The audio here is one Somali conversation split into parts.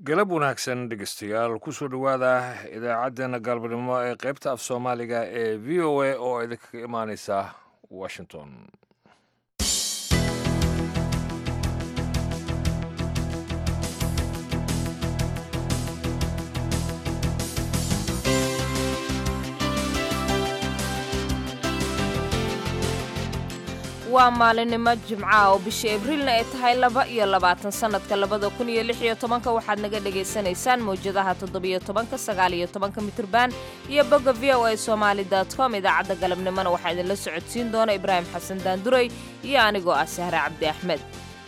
galab wanaagsan dhegeystayaal kusoo dhowaada idaacaddeenna galbanimo ee qaybta af soomaaliga ee v o a oo idinkaga imaaneysa washington waa maalinimo jimca oo bisha abriilna ay tahay laba iyo labaatan sannadka labada kun iyo lix iyo tobanka waxaad naga dhagaysanaysaan mawjadaha toddobiyo tobanka sagaal iyo tobanka mitirban iyo bogga v o a somaali dot com idaacadda galabnimona waxaa idinla socodsiin doona ibraahim xasan daanduray iyo anigoo ah sahre cabdi axmed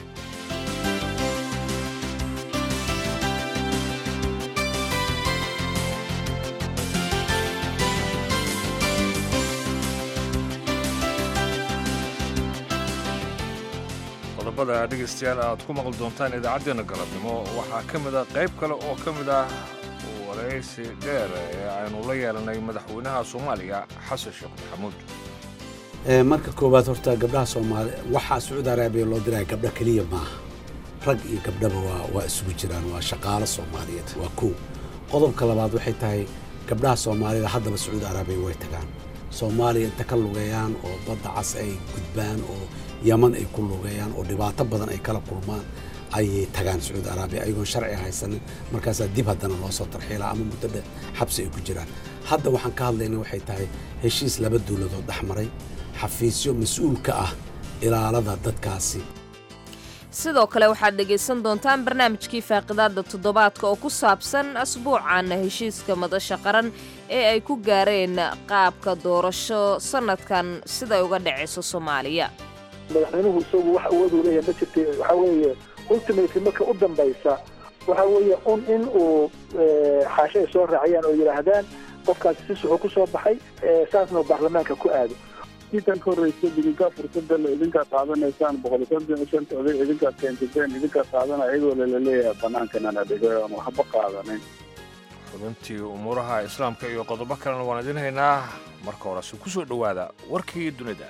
qodobada dhegeystayaal aad ku maqli doontaan idaacaddeenna galabnimo waxaa ka mid a qayb kale oo ka mid ah waraysi dheer ee aynu la yeelanay madaxweynaha soomaaliya xasan sheekh maxamuud marka koowaad horta gabdhaha soomaali waxaa sacuudi araabiya loo diraya gabdho keliya maaha rag iyo gabdhaba waa waa isugu jiraan waa shaqaalo soomaaliyeed waa kow qodobka labaad waxay tahay gabdhaha soomaalida haddaba sacuudi araabiya way tagaan soomaaliya inta ka lugeeyaan oo badda cas ay gudbaan oo yaman ay ku lugeeyaan oo dhibaato badan ay kala kulmaan ayay tagaan sacuudi araabiya ayagoon sharci haysanin markaasaa dib haddana loo soo tarxiilaa ama muddo dheer xabsi ay ku jiraan hadda waxaan ka hadlayna waxay tahay heshiis laba dowladood dhex maray xafiisyo mas-uul ka ah ilaalada dadkaasi sidoo kale waxaad dhegaysan doontaan barnaamijkii faaqidaadda toddobaadka oo ku saabsan asbuucan heshiiska madasha qaran ee ay ku gaareen qaabka doorasho sannadkan siday uga dhacayso soomaaliya madaxweynuhu isagu wax awooduu leeyahay ma jirta waxaa weeye ultimately marka u dambaysa waxaa weeye un in uu xaasho ay soo raaciyaan oo yidhaahdaan qofkaasi si suxuu ku soo baxay saasna uu baarlamaanka ku aado intan ka horreysa idinkaa fursada le idinkaa qaadanaysaan boqol konton iyo shanta oday idinkaa keensateen idinkaa qaadana iyadoo laleeyahay banaankanana dhigay oon waxba qaadanin xubintii umuuraha islaamka iyo qodobo kalena waan idin haynaa marka horese ku soo dhowaada warkii dunida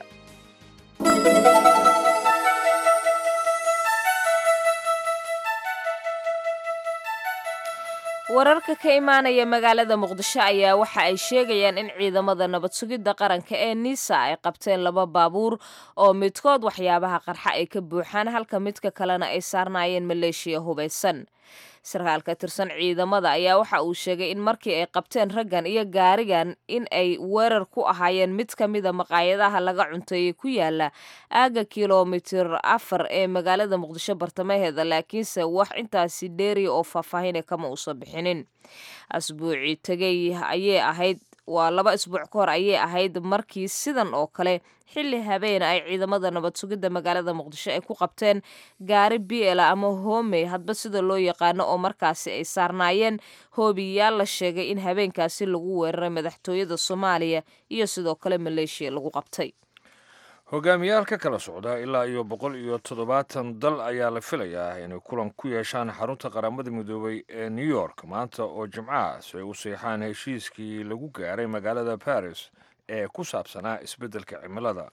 wararka ka imaanaya magaalada muqdisho ayaa waxa ay sheegayaan in ciidamada nabad sugidda qaranka ee nisa ay qabteen laba baabuur oo midkood waxyaabaha qarxa ay ka buuxaan halka midka kalena ay saarnaayeen maleeshiya hubaysan sarkaal ka tirsan ciidamada ayaa waxa uu sheegay in markii ay qabteen raggan iyo gaarigan in ay weerar ku ahaayeen mid ka mida maqaayadaha laga cunteeyey ku yaala aaga kilomitir afar ee magaalada muqdisho bartamaheeda laakiinse wax intaasi dheeriya oo faahfaahina kama uusan bixinin asbuucii tegay ayay ahayd waa laba isbuuc ka hor ayay ahayd markii sidan oo kale xilli habeen ay ciidamada nabad sugidda magaalada muqdisho ay ku qabteen gaari biela ama hoomey hadba sida loo yaqaano oo markaasi ay saarnaayeen hoobiyaal la sheegay in habeenkaasi lagu weeraray madaxtooyada soomaaliya iyo sidoo kale maleeshiya lagu qabtay hogaamiyaal ka kala socda ilaa iyo boqol iyo toddobaatan dal ayaa la filayaa inay kulan ku yeeshaan xarunta qaramada midoobay ee new york maanta oo jimcaha si ay u seexaan heshiiskii lagu gaaray magaalada baris ee ku saabsanaa isbeddelka cimilada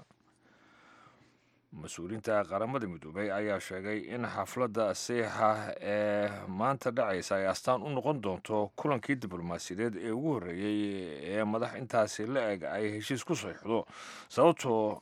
mas-uuliyiinta qaramada midoobay ayaa sheegay in xafladda seexa ee maanta dhacaysa ay astaan u noqon doonto kulankii diblomaasiyadeed ee ugu horreeyey ee madax intaasi la eg ay heshiis ku seexdo sababtoo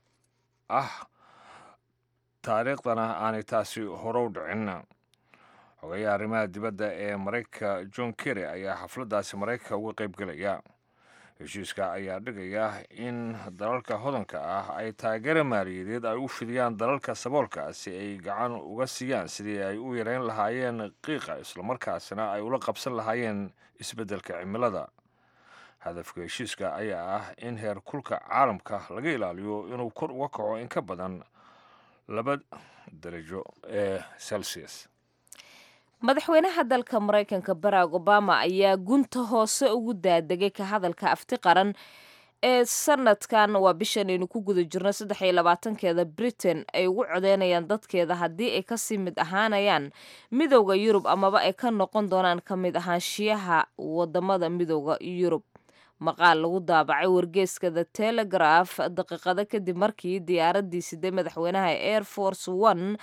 ah taariikhdana aanay taasi horow dhicin xogayaha arrimaha dibadda ee maraykanka john kerry ayaa xafladdaasi maraykanka uga qayb gelaya heshiiska ayaa dhigaya in dalalka hodanka ah ay taageera maaliyadeed ay u fidiyaan dalalka saboolka si ay gacan uga siiyaan sidii ay u yareyn lahaayeen qiiqa islamarkaasina ay ula qabsan lahaayeen isbeddelka cimilada hadafka heshiiska ayaa ah in heer kulka caalamka laga ilaaliyo inuu kor uga kaco in ka badan laba darajo ee celsius madaxweynaha dalka maraykanka barack obama ayaa gunta hoose ugu daadegay ka hadalka afti qaran ee sanadkan waa bishan aynu ku guda jirno saddex iyo labaatankeeda britain ay ugu codeynayaan dadkeeda haddii ay kasii mid ahaanayaan midowda yurub amaba ay ka noqon doonaan ka mid ahaanshiyaha wadamada midowda yurub maqaal lagu daabacay wargeeska the telegraph daqiiqado kadib markii diyaaraddii siday madaxweynaha air force one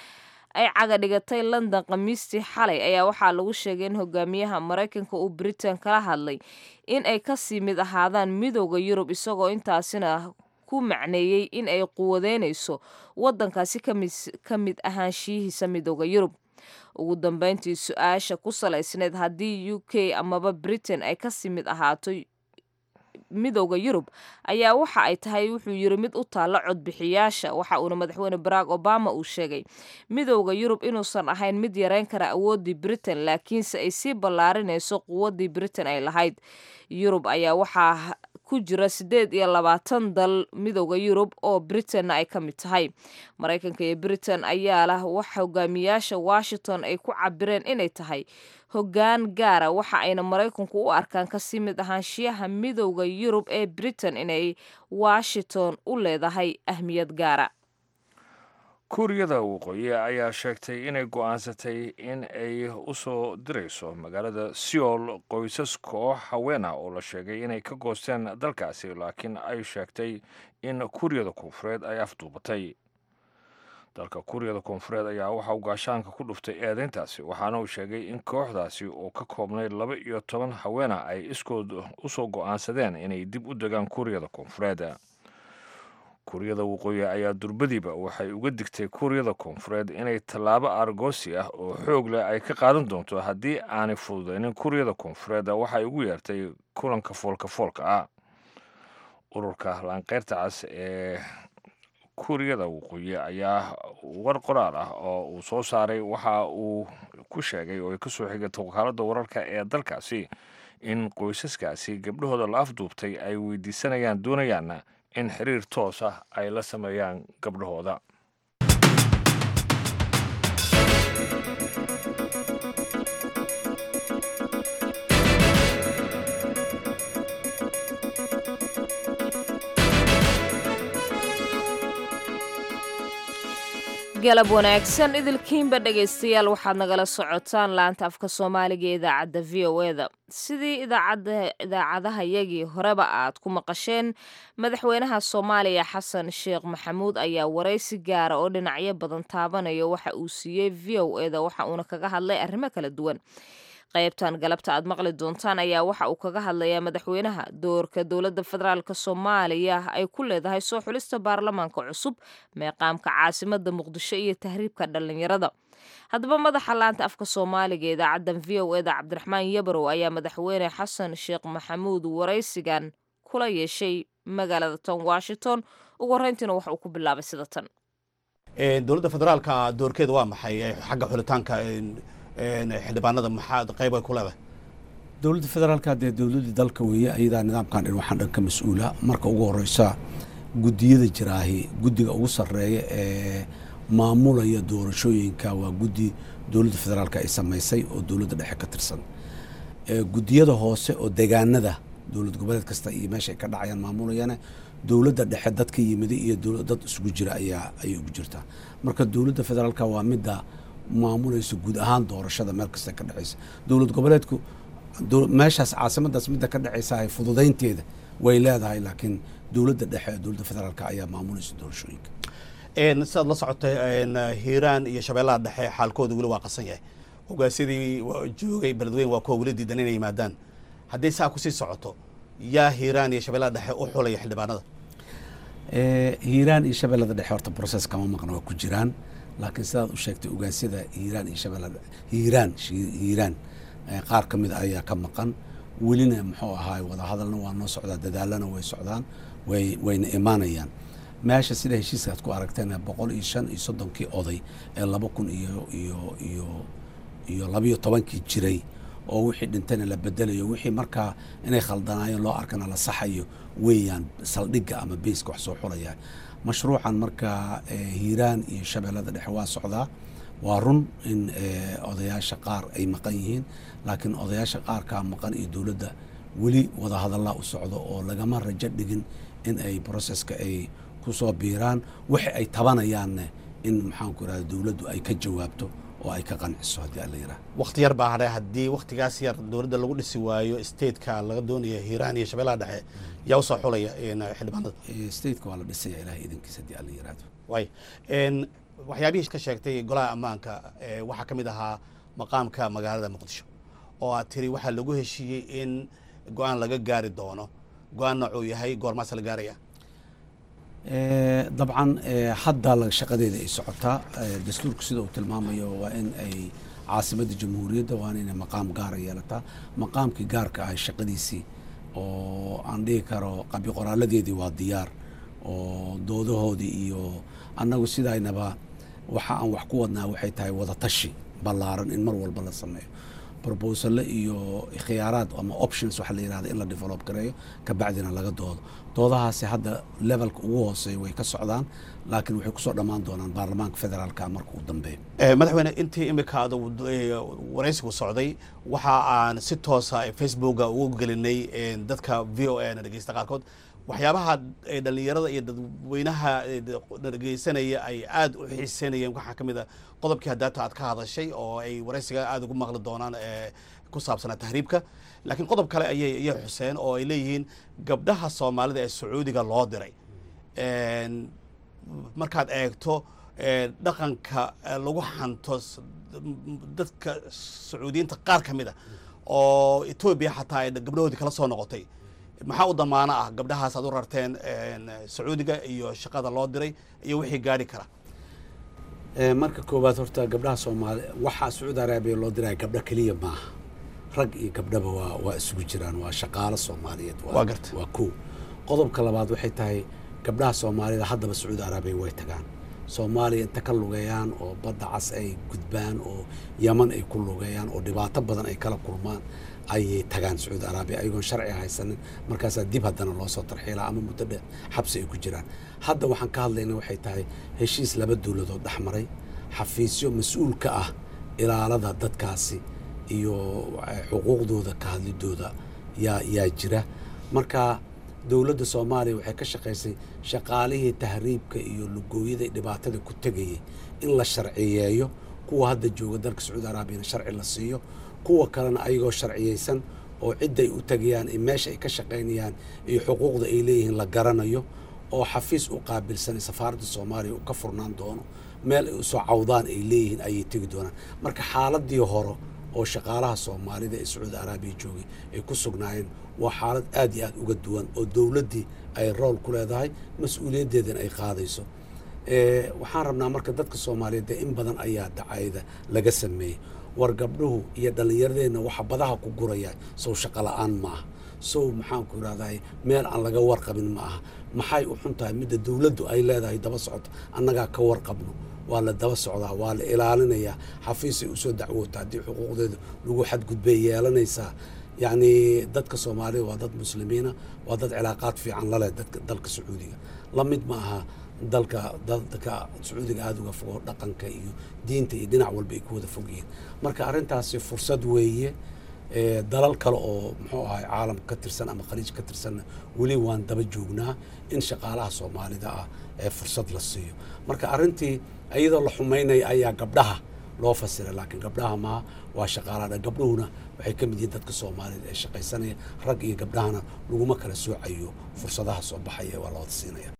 ay caga dhigatay london khamiistii xalay ayaa waxaa lagu sheegay in hogaamiyaha maraykanka uu britain kala hadlay in ay kasii mid ahaadaan midooda yurub isagoo intaasina ku macneeyey in ay quwadeynayso waddankaasi ka mid ahaanshiyihiisa midooda yurub ugu dambeyntii su-aasha ku salaysneed haddii u k amaba britain ay kasii mid ahaato midooda yurub ayaa waxa ay tahay wuxuu yiri mid u taalla codbixiyaasha waxa uuna madaxweyne barack obama uu sheegay midooda yurub inuusan ahayn mid yareyn kara awooddii britain laakiinse ay sii ballaarinayso quwaddii britain ay lahayd yurub ayaa waxaa ku jira siddeed iyo labaatan dal midooda yurub oo britainna ay ka mid tahay maraykanka iyo britain ayaa lah wax hogaamiyaasha washington ay ku cabireen inay tahay hoggaan gaara waxa ayna maraykanku u arkaan kasii mid ahaanshiyaha midooda yurub ee britain inay washington u leedahay ahmiyad gaara kuuriyada waqooyi ayaa sheegtay inay go'aansatay in ay u soo dirayso magaalada seoul qoysas koox haweena oo la sheegay inay ka goosteen dalkaasi laakiin ay sheegtay in kuuriyada koonfureed ay afduubatay dalka kuuriyada koonfureed ayaa waxa uu gaashaanka ku dhuftay eedeyntaasi waxaana uu sheegay in kooxdaasi oo ka koobnay laba iyo toban haweena ay iskood usoo go'aansadeen inay dib u degaan kuuriyada koonfureed kuuriyada waqooyi ayaa durbadiiba waxay uga digtay kuuriyada koonfureed inay tallaabo argoosi ah oo xoog leh ay ka qaadan doonto haddii aanay fududaynin kuuriyada koonfureed waxay ugu yeertay kulanka foolka foolka ah ururka laanqeyrta cas ee kuuriyada waqooyi ayaa war qoraal ah oo uu soo saaray waxa uu ku sheegay oo ay kasoo xigatay wakaaladda wararka ee dalkaasi in qoysaskaasi gabdhahooda la afduubtay ay weydiisanayaan doonayaanna in xiriir toos ah ay la sameeyaan gabdhahooda galab wanaagsan idilkiinba dhegaystayaal waxaad nagala socotaan laanta afka soomaaliga ee idaacadda v o e da sidii idaacadahayagii horeba aad ku maqasheen madaxweynaha soomaaliya xasan sheekh maxamuud ayaa waraysi gaara oo dhinacyo badan taabanaya waxa uu siiyey v o e da waxa uuna kaga hadlay arrimo kala duwan qaybtan galabta aad maqli doontaan ayaa waxa uu kaga hadlayaa madaxweynaha doorka dowladda federaalk soomaaliya ay ku leedahay soo xulista baarlamaanka cusub meeqaamka caasimada muqdisho iyo tahriibka dhallinyarada haddaba madaxa laanta afka soomaaliga ee idaacaddan v o eda cabdiraxmaan yabarow ayaa madaxweyne xasan sheekh maxamuud waraysigan kula yeeshay magaalada tan washington ugu horreyntiina waxa uu ku bilaabay sida tan dowladda federaalka doorkeeda waa maxay xagga xulitaanka xildhibaanada maxaa qayb ay ku leedahay dowladda federaalka dee dowladdii dalka weeye ayadaa nidaamkan dhin waxaan dhan ka mas-uula marka ugu horeysa guddiyada jiraahi guddiga ugu sarreeya ee maamulaya doorashooyinka waa guddi dowladda federaalka ay samaysay oo dowladda dhexe ka tirsan guddiyada hoose oo degaanada dowlad goboleed kasta iyo meesha ay ka dhacayaan maamulayana dowladda dhexe dad ka yimida iyo dad isugu jira ayaa ayay ugu jirtaa marka dowladda federaalka waa midda maamulayso guud ahaan doorashada meel kasta ka dhexeysa dowlad goboleedku meeshaas caasimadaas midda ka dhexeysa fududaynteeda way leedahay laakiin dowladda dhexe dowladda federaalka ayaa maamulaysa doorashooyinka sidaad la socotay hiiraan iyo shabeellaha dhexe xaalkooda weli waa qasan yahay hogaasyadii joogay beledweyn waa kuwa weli diidan inay yimaadaan haddii saa kusii socoto yaa hiiraan iyo shabeellaha dhexe u xulaya xildhibaanada hiiraan iyo shabeellada dhexe horta process kama maqna waa ku jiraan laakiin sidaad u sheegtay ogaasyada hiiraan iyo shabeellada hiiraan hiiraan qaar ka mid ayaa ka maqan welina muxuu ahaay wadahadalna waa noo socdaa dadaalana way socdaan way wayna imaanayaan meesha sida heshiiskaad ku aragteen boqol iyo shan iyo soddonkii oday ee laba kun iyo iyo iyo iyo labayo tobankii jiray oo wixii dhintayna la bedelayo wixii markaa inay khaldanaayeen loo arkana la saxayo weeyaan saldhigga ama beyska wax soo xulaya mashruucan markaa hiiraan iyo shabeellada dhexe waa socdaa waa run in odayaasha qaar ay maqan yihiin laakiin odayaasha qaarkaa maqan iyo dowladda weli wadahadallaa u socdo oo lagama rajo dhigin in ay broseska ay ku soo biiraan waxa ay tabanayaanne in maxaanku irahda dowladdu ay ka jawaabto oo ay ka qanciso haddii alla yiraah wakti yar baa hadhay haddii waktigaas yar dowladda lagu dhisi waayo stateka laga doonaya hiiraan iyo shabeellaha dhexe yaa usoo xulaya xildhibaanada stateka waa la dhisaya ilahay idankiisa haddii alla yiraahdo waay waxyaabihii ka sheegtay golaha ammaanka ee, waxaa ka mid ahaa maqaamka magaalada muqdisho oo aad tiri waxaa lagu heshiiyey in go-aan laga gaari doono go-aan noocuu yahay goormaas la gaaraya Eh, dabcan eh, hadda la- shaqadeeda ay socotaa Eh, dastuurku sida uu tilmaamayo waa in ay caasimadda jamhuuriyadda waa inay maqaam gaara yeelataa maqaamkii gaarka ah shaqadiisii oo aan dhihi karo qabi qoraaladeedii waa diyaar oo doodahoodii iyo annagu sidaynaba waxa aan wax ku wadnaa waxay tahay wadatashi ballaaran in mar walba la sameeyo brobosale iyo khiyaaraad ama options waxa la yidhahda in la develop gareeyo kabacdina laga doodo doodahaasi hadda levelka ugu hooseeya way ka socdaan laakiin waxay kusoo dhammaan doonaan baarlamaanka federaalka marka uu dambeeyo Eh, madaxweyne intii imika aad eh, waraysigu socday waxa aan si toosa facebooka ugu gelinay eh, dadka v o a na dhegeysta qaarkood waxyaabaha eh, dhallinyarada iyo dadweynaha eh, na dhegeysanaya ay aad u xiiseynayeen waxaa ka mid a qodobkii haddaata aad ka hadashay oo ay waraysiga aad ugu maqli doonaan eh, ku saabsanaa tahriibka laakiin qodob kale ayay ayay xuseen oo ay leeyihiin gabdhaha soomaalida ee sacuudiga loo diray En, markaad eegto eh, dhaqanka eh, lagu hanto s- dadka sacuudiyiinta qaar ka mid a oo etoobiya xataa ay gabdhahoodii kala soo noqotay maxaa u damaano ah gabdhahaas aad u rarteen en, sacuudiga iyo shaqada loo diray iyo wixii gaadhi kara Eh, marka koowaad horta gabdhaha soomaali waxaa sacuudi araabiya loo diraya gabdho keliya maaha rag iyo gabdhaba waa waa isugu jiraan waa shaqaalo soomaaliyeed Waa gartay. waa kow qodobka labaad waxay tahay gabdhaha soomaalida haddaba sacuudi araabiya way tagaan soomaaliya inta ka lugeeyaan oo badda cas ay gudbaan oo yaman ay ku lugeeyaan oo dhibaato badan ay kala kulmaan ayay tagaan sacuudi araabiya ayagoon sharci haysanin markaasaa dib haddana loo soo tarxiilaa ama muddo dheer xabsi ay ku jiraan hadda waxaan ka hadlayna waxay tahay heshiis laba dowladood dhex maray xafiisyo mas-uul ka ah ilaalada dadkaasi iyo eh, xuquuqdooda ka hadlidooda yaa yaa jira marka dowladda soomaaliya waxay ka shaqaysay shaqaalihii tahriibka iyo lugooyada iyo dhibaatada ku tegayay in la sharciyeeyo kuwa hadda jooga dalka sacuudi araabiyana sharci la siiyo kuwa kalena ayagoo sharciyeysan oo cidday u tegayaan iyo meesha ay ka shaqaynayaan iyo xuquuqda ay leeyihiin la garanayo oo xafiis u qaabilsan safaaradda soomaaliya uu ka furnaan doono meel ay usoo cawdaan ay leeyihiin ayay tegi doonaan marka xaaladii hore oo shaqaalaha soomaalida ee sacuudi araabiya joogay ay ku sugnaayeen waa xaalad aad iyo aad uga duwan oo dowladdii ay rool ku leedahay mas-uuliyaddeedana ay qaadayso Eh, waxaan rabnaa marka dadka soomaaliyeed dee in badan ayaa dacayda laga sameeyey war gabdhuhu iyo dhallinyaradeenna waxa badaha ku guraya sow shaqo la-aan ma aha sow maxaan ku irahdahay meel aan laga warqabin ma aha maxay u xun tahay midda dowladdu ay leedahay daba socoto annagaa ka warqabno waa la daba socdaa waa la ilaalinayaa xafiisay usoo dacwoota haddii xuquuqdeeda lagu xadgudbay yeelanaysaa yacni dadka soomaalida waa dad muslimiina waa dad cilaaqaad fiican laleh dadka dalka sacuudiga la mid ma aha dalka dadka sacuudiga aada uga fogo dhaqanka iyo diinta iyo dhinac walba ay ku wada fog yihiin marka arrintaasi fursad weeye Eh, dalal kale oo muxuu ahay caalamka ka tirsan ama khaliij ka tirsanna weli waan daba joognaa in shaqaalaha soomaalida ah ee fursad la siiyo marka arrintii iyadoo la xumaynaya ayaa gabdhaha loo fasiray laakiin gabdhaha maaha waa shaqaalaha gabdhuhuna waxay ka mid yihiin dadka soomaalida ee shaqaysanaya rag iyo gabdhahana laguma kala soocayo fursadaha soo baxaya waa la wada siinaya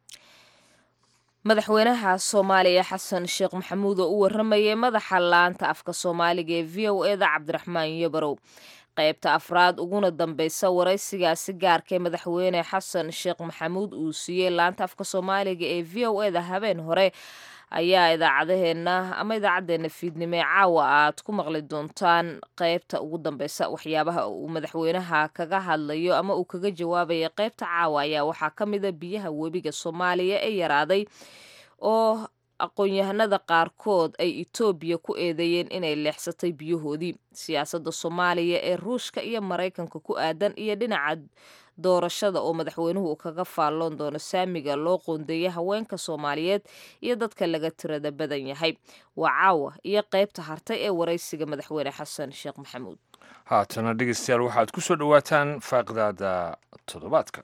madaxweynaha soomaaliya xasan sheekh maxamuud oo u waramayay madaxa laanta afka soomaaliga ee v o eda cabdiraxmaan yabarow qaybta afraad uguna dambeysa waraysigaasi gaarka ee madaxweyne xasan sheekh maxamuud uu siiyey laanta afka soomaaliga ee v o eda habeen hore ayaa idaacadaheenna ama idaacaddeenna fiidnimo ee caawa aad ku maqli doontaan qaybta ugu dambeysa waxyaabaha uu madaxweynaha kaga hadlayo ama uu kaga jawaabaya qaybta caawa ayaa waxaa ka mida biyaha webiga soomaaliya ee yaraaday oo aqoon-yahanada qaarkood ay etoobiya ku eedeeyeen inay leexsatay biyahoodii siyaasadda soomaaliya ee ruushka iyo maraykanka ku aadan iyo dhinaca doorashada oo madaxweynuhu uu kaga faalloon doono saamiga loo qoondeeyay haweenka soomaaliyeed iyo dadka laga tirada badan yahay waa caawa iyo qaybta hartay ee waraysiga madaxweyne xasan sheekh maxamuud haatana dhegeystayaal waxaad ku soo dhowaataan faaqidaada toddobaadka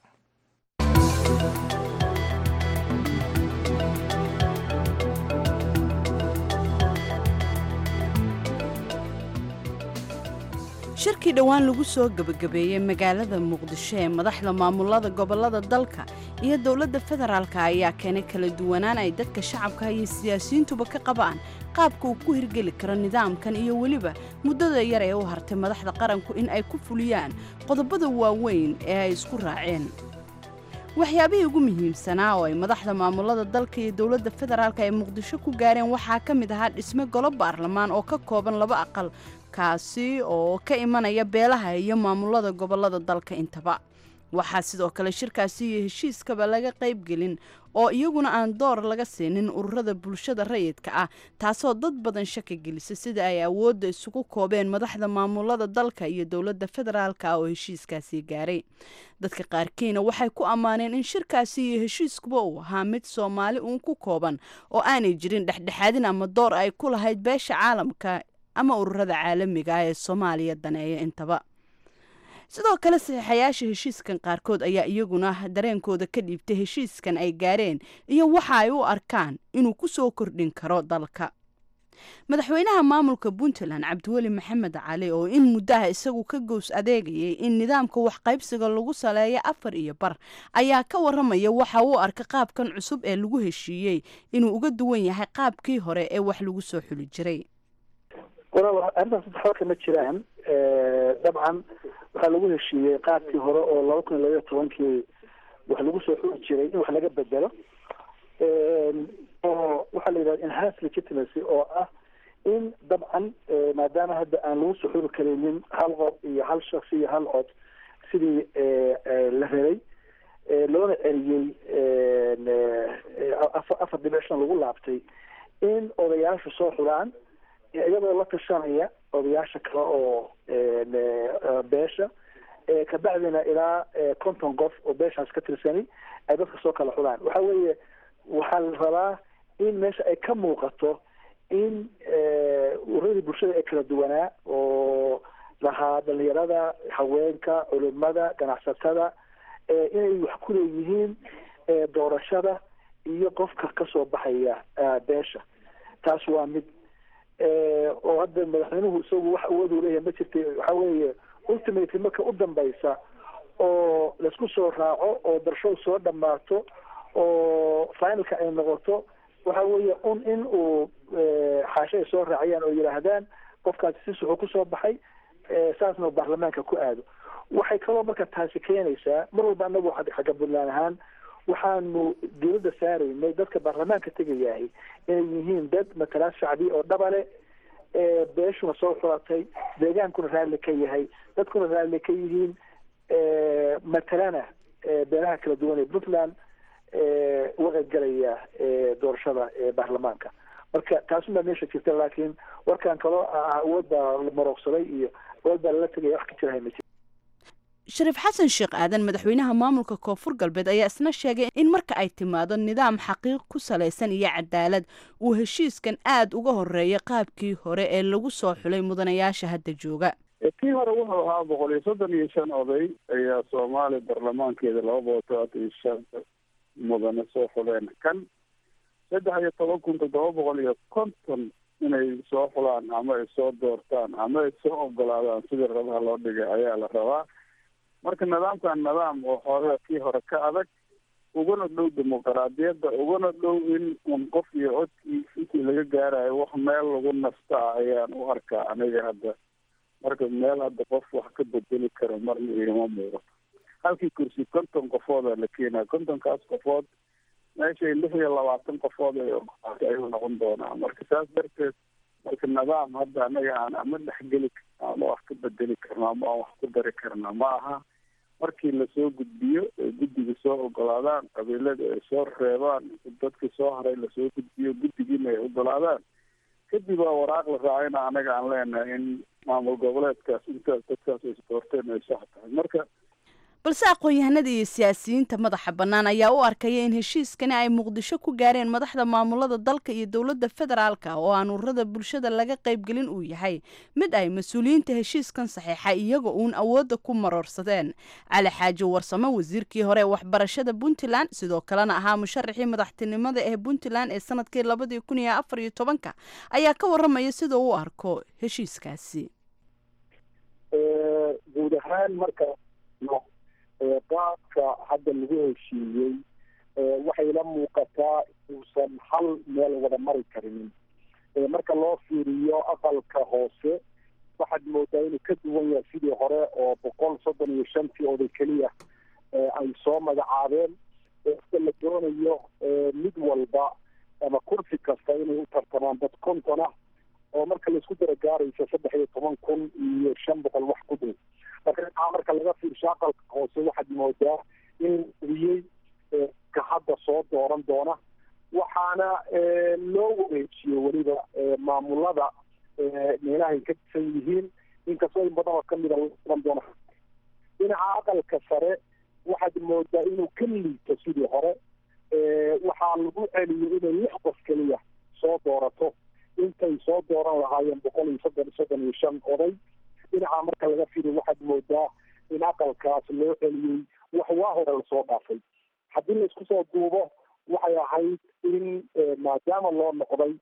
shirkii dhowaan lagu soo gebagabeeyey magaalada muqdisho ee madaxda maamulada gobollada dalka iyo dowladda federaalka ayaa keenay kala duwanaan ay dadka shacabka iyo siyaasiyiintuba ka qabaan qaabka uu ku hirgeli karo nidaamkan iyo weliba muddada yar ee u hartay madaxda qaranku in ay ku fuliyaan qodobada waaweyn ee ay isku raaceen waxyaabihii ugu muhiimsanaa oo ay madaxda maamulada dalka iyo dowladda federaalka ay muqdisho ku gaareen waxaa ka mid ahaa dhisme golo baarlamaan oo ka kooban laba aqal kaasi oo ka imanaya beelaha iyo maamulada gobollada dalka intaba waxaa sidoo kale shirkaasi iyo heshiiskaba laga qaybgelin oo iyaguna aan door laga siinin ururada bulshada rayidka ah taasoo dad badan shaki gelisa sida ay awoodda isugu koobeen madaxda maamulada dalka iyo dowladda federaalka oo heshiiskaasi gaaray dadka qaarkiina waxay ku ammaaneen in shirkaasi iyo heshiiskuba uu ahaa mid soomaali uun ku kooban oo aanay jirin dhexdhexaadin ama door ay ku lahayd beesha caalamka ama ururada caalamiga ah ee soomaaliya daneeya intaba sidoo kale saxiixayaasha heshiiskan qaarkood ayaa iyaguna dareenkooda ka dhiibtay heshiiskan ay gaareen iyo waxa ay u arkaan inuu ku soo kordhin karo dalka madaxweynaha maamulka puntland cabdiweli maxamed cali oo in muddaha isagu ka gows adeegayay in nidaamka waxqaybsiga lagu saleeyo afar iyo bar ayaa ka waramaya waxa uu arka qaabkan cusub ee lagu heshiiyey inuu uga duwan yahay qaabkii hore ee wax lagu soo xuli jiray walaal arrintaas waxba kama jiraan dabcan waxaa lagu heshiiyey qaabkii hore oo laba kun iyo labaiyo tobankii wax lagu soo xuli jiray in wax laga bedelo oo waxaa la yidhahda enhanced legitimacy oo ah in dabcan maadaama hadda aan lagu soo xuli karaynin hal qof iyo hal shaksi iyo hal cod sidii la rabay loona celiyey afar dhibic shan lagu laabtay in odayaashu soo xulaan iyadoo la tashanaya odayaasha kale oo beesha kabacdina ilaa konton qof oo beeshaas ka tirsani ay dadka soo kala xulaan waxa weeye waxaa la rabaa in meesha ay ka muuqato in ururadii bulshada ee kala duwanaa oo lahaa dhalinyarada haweenka culimada ganacsatada inay wax ku leeyihiin doorashada iyo qofka kasoo baxaya beesha taas waa mid oo hadda madaxweynuhu isagu wax awood uu leeyahay ma jirta waxa weeye ultimately marka u dambaysa oo laisku soo raaco oo darshow soo dhammaato oo finalka ay noqoto waxa weeye un in uu xaasho ay soo raaciyaan oo yidhaahdaan qofkaasi si suxuu kusoo baxay saasna uu baarlamaanka ku aado waxay kaloo marka taasi keenaysaa mar walba anagu xagga puntland ahaan waxaanu dowladda saaraynay dadka baarlamaanka tegayahay inay yihiin dad matalaad shacbi oo dhabale beeshuna soo xulatay deegaankuna raalli ka yahay dadkuna raalli ka yihiin matalana beelaha kala duwan ee puntland uga qaybgalaya doorashada baarlamaanka marka taasubaa meesha jirta laakiin warkan kaloo ah awood baa la marooqsaday iyo awood baa lala tegaya wax ka jirahay ma jiro shariif xasan sheekh aadan madaxweynaha maamulka koonfur galbeed ayaa isna sheegay in marka ay timaado nidaam xaqiiq ku salaysan iyo cadaalad uu heshiiskan aad uga horeeya qaabkii hore ee lagu soo xulay mudanayaasha hadda jooga kii hore wuxuu ahaa boqol iyo soddon iyo shan oday ayaa soomaaliya baarlamaankeeda laba boqol todobaatan iyo shan mudane soo xuleen kan saddex iyo toban kun toddoba boqol iyo konton inay soo xulaan ama ay soo doortaan ama ay soo ogolaadaan sidii rabaha loo dhigay ayaa la rabaa marka nidaamkan nidaam oo hore kii hore ka adag ugana dhow dimuqraadiyadda ugana dhow in un qof iyo codkii intii laga gaarayo wax meel lagu nastaa ayaan u arkaa aniga hadda marka meel hadda qof wax ka bedeli karo marna igama muuqato halkii kursi konton qofooda la keenaa kontonkaas qofood meeshay lix iyo labaatan qofood ay ogolaatay ayuu noqon doonaa marka saas darteed marka nidaam hadda anaga aan ama dhexgeli karna ama wax ka bedeli karno ama aan wax ku dari karna ma aha markii lasoo gudbiyo ay guddiga soo ogolaadaan qabiilada ay soo reebaan dadkii soo haray lasoo gudbiyo guddigiina ay ogolaadaan kadib waa waraaq la raacayna anaga aan leenahay in maamul goboleedkaas intaas dadkaas ay doorteen ay sax tahay marka balse aqoon-yahanada iyo siyaasiyiinta madaxa bannaan ayaa u arkaya in heshiiskani ay muqdisho ku gaareen madaxda maamulada dalka iyo dowladda federaalka oo aan ururada bulshada laga qaybgelin uu yahay mid ay mas-uuliyiinta heshiiskan saxiixa iyaga uun awoodda ku maroorsadeen cali xaaji warsame wasiirkii hore ee waxbarashada puntland sidoo kalena ahaa musharaxii madaxtinimada ee puntland ee sanadkii labadii kun iyo afar iyo tobanka ayaa ka waramaya sida u arko heshiiskaasi guud ahaan marka no qaabka hadda lagu heshiiyey waxay la muuqataa uusan hal meel wada mari karinin marka loo fiiriyo aqalka hoose waxaad moodaa inuu ka duwan yahay sidii hore oo boqol soddon iyo shantii oday keliya ay soo magacaabeen sida la doonayo mid walba ama kursi kasta inay u tartamaan dad konton ah oo marka laisku dara gaaraysa saddex iyo toban kun iyo shan boqol wax ku dhow marka aa marka laga fiirsho aqalka hoose waxaad moodaa in wiyey ka hadda soo dooran doona waxaana loo wareejiyo weliba maamulada meelahay ka disan yihiin inkastoo in badan oo kamida oran doona dhinaca aqalka sare waxaad moodaa inuu ka liito sidii hore waxaa lagu celiyo inay lix qof keliya soo doorato intay soo dooran lahaayeen boqol iyo soddon soddon iyo shan oday dhinaca marka laga firiyo waxaad moodaa in aqalkaas loo celiyey wax waa hore lasoo dhaafay haddii laisku soo duubo waxay ahayd in maadaama loo noqday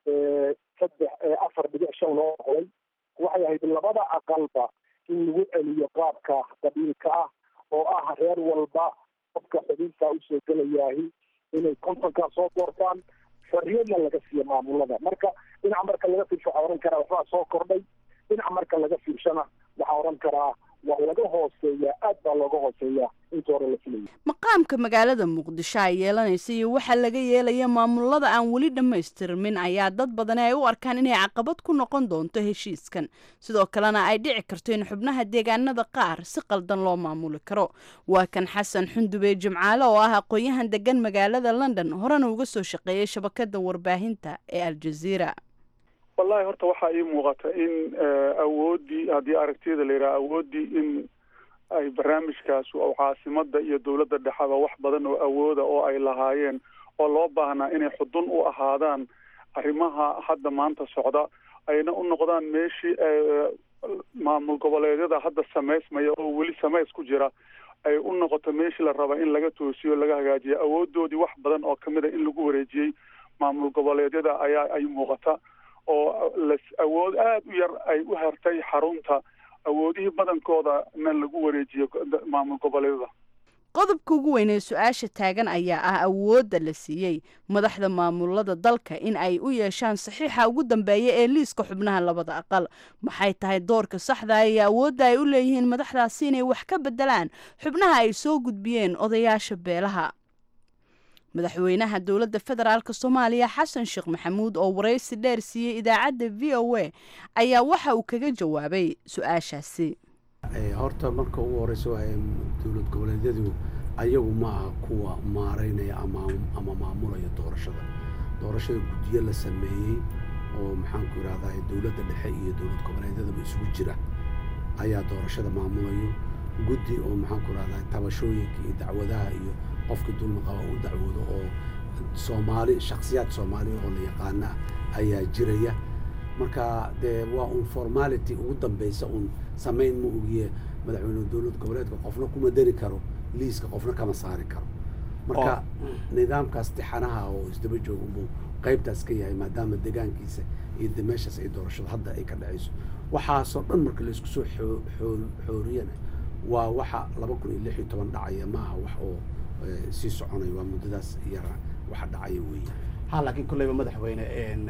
saddex afar dhibic shan loo noqday waxay ahayd labada aqalba in lagu celiyo qaabka qabiilka ah oo ah reer walba qofka xubinta usoo gelayaahi inay kontonkaa soo doortaan xorriyadna laga siiyo maamulada marka dhinaca marka laga fiirsho waxaa ohan karaa waxbaa soo kordhay dhinaca marka laga fiirshona waxaa odhan karaa waa laga hooseeyaa aad baa looga hooseeyaa inta hore la filayay maqaamka magaalada muqdisho ay yeelanaysa iyo waxaa laga yeelaya maamulada aan weli dhammaystirmin ayaa dad badani ay u arkaan inay caqabad ku noqon doonto heshiiskan sidoo kalena ay dhici karto in xubnaha deegaanada qaar si qaldan loo maamuli karo waa kan xasan xundube jimcaale oo ah aqoon-yahan degan magaalada london horena uga soo shaqeeyay shabakada warbaahinta ee aljaziira wallahi horta waxaa ii muuqata in awooddii haddii aragtiyada la yidhaha awooddii in ay barnaamijkaas oo caasimada iyo dowladda dhexaba wax badan oo awooda oo ay lahaayeen oo loo baahnaa inay xudun u ahaadaan arrimaha hadda maanta socda ayna u noqdaan meeshii maamul goboleedyada hadda samaysmaya oo weli samays ku jira ay u noqoto meeshii la raba in laga toosiyo laga hagaajiyo awoodoodii wax badan oo kamid a in lagu wareejiyey maamul goboleedyada ayaa ay muuqata oo las awood aada u yar ay u hertay xarunta awoodihii badankooda na lagu wareejiyo maamul goboleedyada qodobka ugu weyn ee su-aasha taagan ayaa ah awoodda la siiyey madaxda maamulada dalka in ay u yeeshaan saxiixa ugu dambeeya ee liiska xubnaha labada aqal maxay tahay doorka saxda iyo awoodda ay u leeyihiin madaxdaasi inay wax ka bedelaan xubnaha ay soo gudbiyeen odayaasha beelaha madaxweynaha dowladda federaalk soomaaliya xasan sheekh maxamuud oo waraysi dheer siiyey idaacadda v o a ayaa waxa uu kaga jawaabay su-aashaasi horta marka ugu horeysa waa dowlad goboleedyadu ayagu ma aha kuwa maaraynaya ama maamulaya doorashada doorashada guddiyo la sameeyey oo maxaanku idhahdaa dowladda dhexe iyo dowlad goboleedyadaba isugu jira ayaa doorashada maamulayo guddi oo maxaanku idhahdaa tabashooyinka iyo dacwadaha iyo qofkii dulmi qaba u dacwoodo oo soomaali shaksiyaad soomaaliya oo la yaqaana ayaa jiraya marka dee waa un formality ugu dambeysa un samayn ma ogiye madaxweyne dowlad goboleedka qofna kuma dari karo liiska qofna kama saari karo marka nidaamkaas tixanaha oo isdaba jooga unbuu qaybtaas ka yahay maadaama degaankiisa iyo de meeshaas ay doorashada hadda ay ka dhacayso waxaasoo dhan marka laisku soo xooriyana waa waxa laba kun iyo lix iyo toban dhacaya maaha wax oo sii soconaya waa muddadaas yara waxa dhacaya weeye ha laakiin kolleyba madaxweyne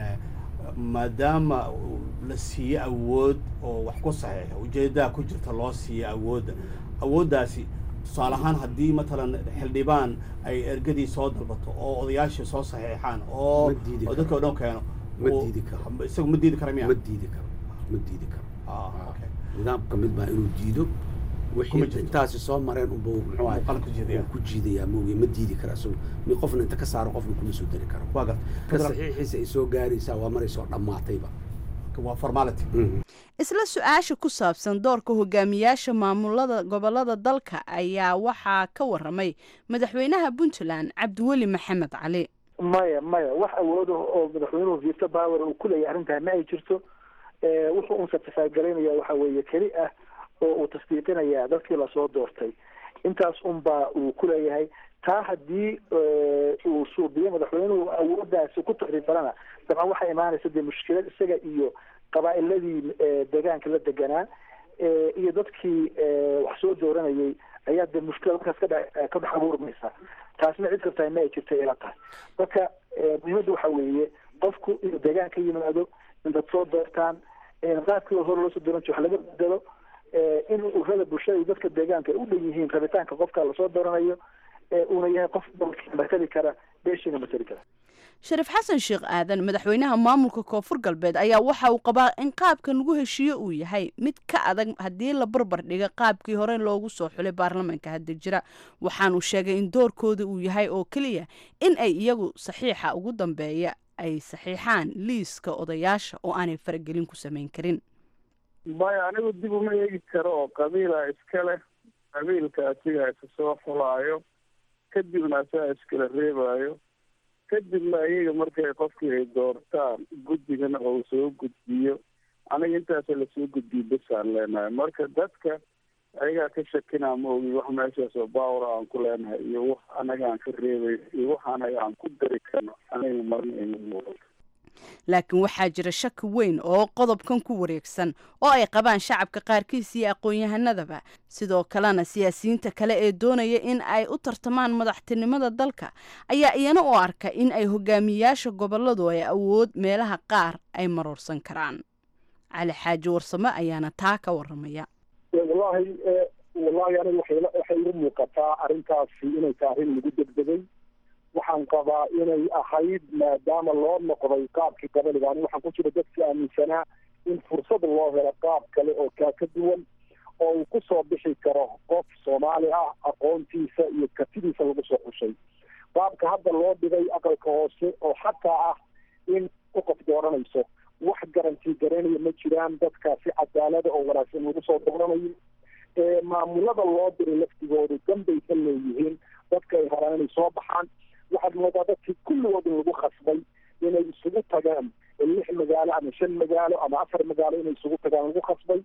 maadaama la siiye awood oo wax ku saxiixa ujeedaha ku jirta loo siiye awoodda awooddaasi tusaale ahaan haddii matalan xildhibaan ay ergadii soo dalbato oo odayaashii soo saxiixaan oo oo dadka o dhan keeno ma diidi karo isagu ma diidi kara miya ma diidi karo ma diidi karo nidaamka mid baa inuu diido wixii intaasi soo mareen unba muxuu ahay ku jiidayaa mooge ma diidi kara isagu mi qofna inta ka saaro qofna kuma soo dari karo waa ka saxiixiisa ay soo gaaraysaa waa maray soo dhammaatayba waa formality isla su-aasha ku saabsan doorka hogaamiyaasha maamulada gobolada dalka ayaa waxaa ka waramay madaxweynaha puntland cabdiweli maxamed cali maya maya wax awoodo oo madaxweynuhu vito power uu kuleeyahay arrintaa ma ay jirto wuxuu un satifagaraynaya waxa weeye keli ah oo uu tasdiiqinaya dadkii lasoo doortay intaas unbaa uu kuleeyahay taa haddii uu suubiyo madaxweynuhu awooddaasi ku takriifalana dabcan waxaa imaanaysa dee mushkilad isaga iyo qabaa'iladii deegaanka la deganaa iyo dadkii wax soo dooranayay ayaa dee mushkila markaas kadha ka dhex abuurmaysa taasna cid kartaa ma ay jirta ila tahay marka muhiimadda waxa weeye qofku inuu deegaan ka yimaado in dad soo doortaan qaabkii hore loo soo dooran jiro wax laga bedelo in urada bulshada iyo dadka deegaanka ay u dhan yihiin rabitaanka qofka lasoo dooranayo uuna yahay qof matali kara beeshiina matali kara shariif xasan sheekh aadan madaxweynaha maamulka koonfur galbeed ayaa waxa uu qabaa in qaabkan lagu heshiiyo uu yahay mid ka adag haddii la barbar dhiga qaabkii hore loogu soo xulay baarlamaanka hadda jira waxaanuu sheegay in doorkooda uu yahay oo keliya in ay iyagu saxiixa ugu dambeeya ay saxiixaan liiska odayaasha oo aanay faragelin ku samayn karin maya anigu dib uma eegi karo oo qabiila iska leh qabiilka asigaa isa soo xulaayo kadibna asagaa iskala reebaayo kadibna iyaga markay qofkii ay doortaan guddigana oo soo gudbiyo aniga intaasa lasoo gudbiyo besaan leenahay marka dadka ayagaa ka shakinaa ma ogi wax meeshaas oo baawra aan ku leenahay iyo wax anaga aan ka reebay iyo wax anaga aan ku dari karno aniga marna ima muuqato laakiin waxaa jira shaki weyn oo qodobkan ku wareegsan oo ay qabaan shacabka qaarkiis iyo aqoon-yahanadaba sidoo kalena siyaasiyiinta kale ee doonaya in ay u tartamaan madaxtinimada dalka ayaa iyana u arka in ay hogaamiyayaasha goboladu ay awood meelaha qaar ay maroorsan karaan cali xaaji warsame ayaana taa ka waramaya wallahi wallahi aniga waxay waxay igu muuqataa arrintaasi inay tahay arrin lagu degdegay waxaan qabaa inay ahayd maadaama loo noqday qaabkii gabaliga ani waxaan ku jira dadkii aaminsanaa in fursad loo helo qaab kale oo kaa ka duwan oo uu ku soo bixi karo qof soomaali ah aqoontiisa iyo kartidiisa lagu soo xushay qaabka hadda loo dhigay aqalka hoose oo xataa ah in ku qof dooranayso wax garantii garanaya ma jiraan dadkaasi cadaalada oo wanaagsan lagu soo dooranayo maamulada loo diray laftigoodu danbay ka leeyihiin dadka ay rabaan inay soo baxaan waxaad moodaa dadkii kulligood in lagu khasbay inay isugu tagaan lix magaalo ama shan magaalo ama afar magaalo inay isugu tagaan lagu khasbay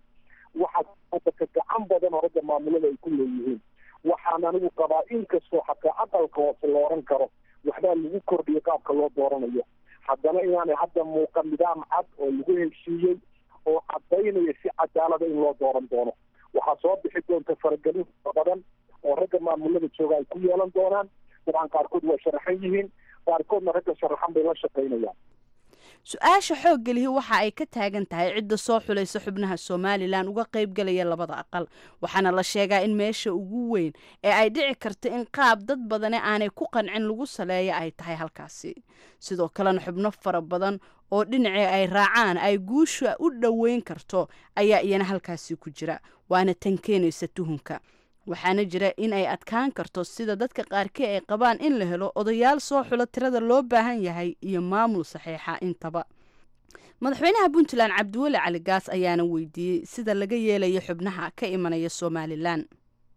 waxaa dadka gacan badan oo ragga maamulada ay ku leeyihiin waxaan anigu qabaa inkastoo xataa aqalka hoose la oran karo waxbaa lagu kordhiyay qaabka loo dooranayo haddana inaanay hadda muuqan nidaam cad oo lagu heshiiyey oo cadaynaya si cadaalada in loo dooran doono waxaa soo bixi doonta faragelin badan oo ragga maamulada jooga ay ku yeelan doonaan dabcan qaarkood waa sharaxan yihiin qaarkoodna ragga sharaxan bay la shaqaynayaan su-aasha xoogga lihi waxa ay ka taagan tahay cidda soo xulaysa xubnaha somalilan uga qaybgalaya labada aqal waxaana la sheegaa in meesha ugu weyn ee ay dhici karta in qaab dad badane aanay ku qancin lagu saleeya ay tahay halkaasi sidoo kalena xubno fara badan oo dhinacii ay raacaan ay guusha u dhoweyn karto ayaa iyana halkaasi ku jira waana tan keenaysa tuhunka waxaana jira in ay adkaan karto sida dadka qaarkii ay qabaan in la helo odayaal soo xulo tirada loo baahan yahay iyo maamul saxiixa intaba madaxweynaha puntland cabdiweli cali gaas ayaana weydiiyey sida laga yeelayo xubnaha ka imanaya somalilan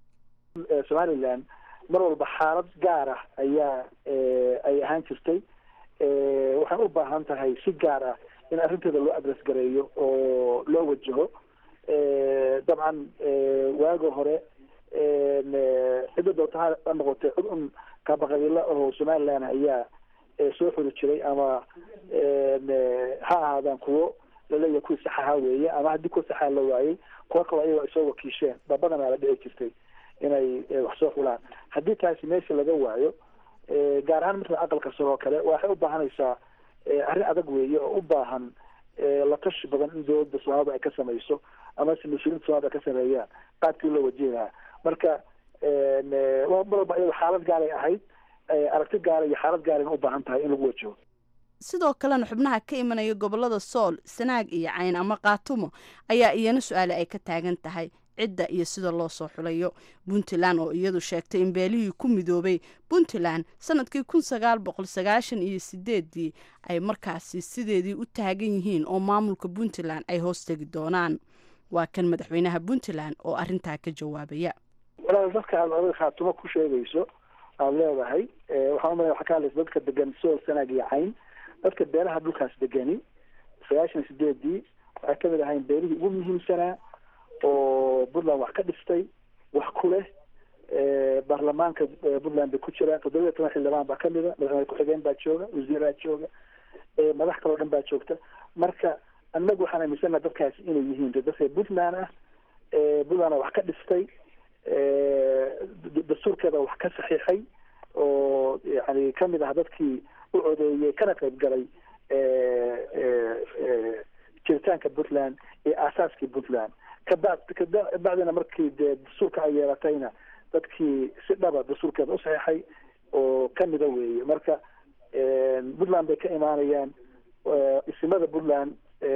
somalilan mar walba xaalad gaar ah ayaa ay ahaan jirtay waxaan u baahan tahay si gaar ah in arrinteeda loo adres gareeyo oo loo wajaho dabcan waaga hore cidda doorta ha noqotay cid un kaabaqabiilo oo somaliland ayaa soo xuri jiray ama ha ahaadaan kuwo laleeyahay kuwii saxaha weeye ama haddii kuwa saxaa la waayey kuwa kaloo ayago ay soo wakiisheen babadanaa la dhici jirtay inay wax soo xulaan haddii taasi meesha laga waayo gaar ahaan marka aqalka sare oo kale waxay u baahanaysaa arrin adag weeye oo u baahan la tashi badan in dowladda soomaalida ay ka samayso amase mas-uuliinta somalida ay ka sameeyaan qaabkii loo wajihi lahaa marka mar walba iyado xaalad gaaray ahayd aragti gaara iyo xaalad gaarayna u baahan tahay in lagu wajaho sidoo kalena xubnaha ka imanaya gobolada sool sanaag iyo cayn ama kaatumo ayaa iyana su-aale ay ka taagan tahay cidda iyo sida loo soo xulayo puntland oo iyadu sheegtay in beelihii ku midoobay puntland sanadkii kun sagaal boqol sagaashan iyo sideedii ay markaasi sideedii u taagan yihiin oo maamulka puntland ay hoos tegi doonaan waa kan madaxweynaha puntland oo arintaa ka jawaabaya walaal dadka aad adiga khaatumo ku sheegayso aada leedahay waxaan umalaya waxaa ka hadlaysa dadka degan sool sanaag iyo cayn dadka beelaha dhulkaas degani sagaashan iyo sideedii waxay kamid ahayn beelihii ugu muhiimsanaa oo puntland wax ka dhistay wax ku leh baarlamaanka puntland bay ku jiraan toddoba iyo toban xildhibaan baa kamida madaxweyne ku-xigeen baa jooga wasiiraa jooga madax kaloo dhan baa joogta marka annagu waxaan aaminsanaha dadkaasi inay yihiin dadka puntland ah puntland wax ka dhistay dastuurkeeda wax ka saxiixay oo yani kamid ah dadkii u codeeyey kana qayb galay jiritaanka puntland iyo aasaaskii puntland kabad kabacdina markii dee dastuurka ay yeelatayna dadkii si dhaba dastuurkeeda u saxiixay oo kamida weeye marka puntland bay ka imaanayaan isimada puntland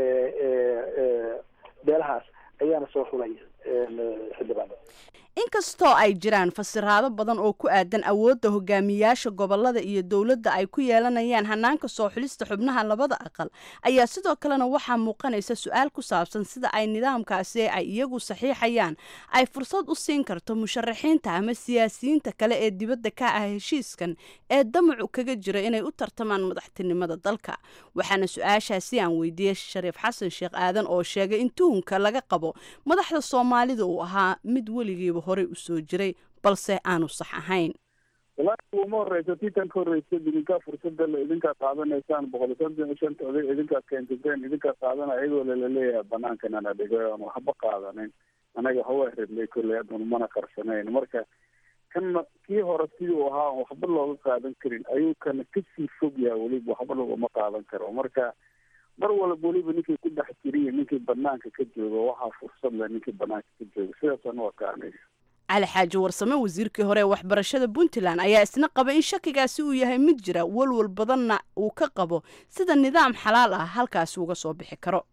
beelahaas ayaana soo xulay xildhibaano inkastoo ay jiraan fasiraado badan oo ku aadan awoodda hogaamiyaasha gobolada iyo dowladda ay ku yeelanayaan hanaanka soo xulista xubnaha labada aqal ayaa sidoo kalena waxaa muuqanaysa su-aal ku saabsan sida ay nidaamkaasi ay iyagu saxiixayaan ay fursad u siin karto musharaxiinta ama siyaasiyiinta kale ee dibadda ka ah heshiiskan ee damacu kaga jira inay u tartamaan madaxtinimada dalka waxaana su-aashaasi aan weydiiyey shariif xasan sheekh aadan oo sheegay in tuhunka laga qabo madaxda soomaalida uu ahaa mid weligiiba horey u soo jiray balse aanu sax ahayn walaahi uma horeysa tii tan ka horreysa idinkaa fursada le idinkaa qaadanaysaan boqol iyo soddon iyo shanta oday idinkaa keensateen idinkaa qaadana iyadoo laleeyahay banaankanana dhigay oon waxba qaadanin anaga hawa redlay kolley adan mana qarsanayn marka kana kii hore sidii u ahaa on waxba looga qaadan karin ayuu kana kasii fog yaha weliba waxba logama qaadan karo marka mar walba weliba ninkii ku dhex jiriyo ninkii banaanka ka joogo waxaa fursad leh ninkii banaanka ka joogo sidaasaan u aqaanay cali xaaji warsame wasiirkii hore ee waxbarashada puntland ayaa isna qaba in shakigaasi uu yahay mid jira walwal badanna uu ka qabo sida nidaam xalaal ah halkaasi uga soo bixi karo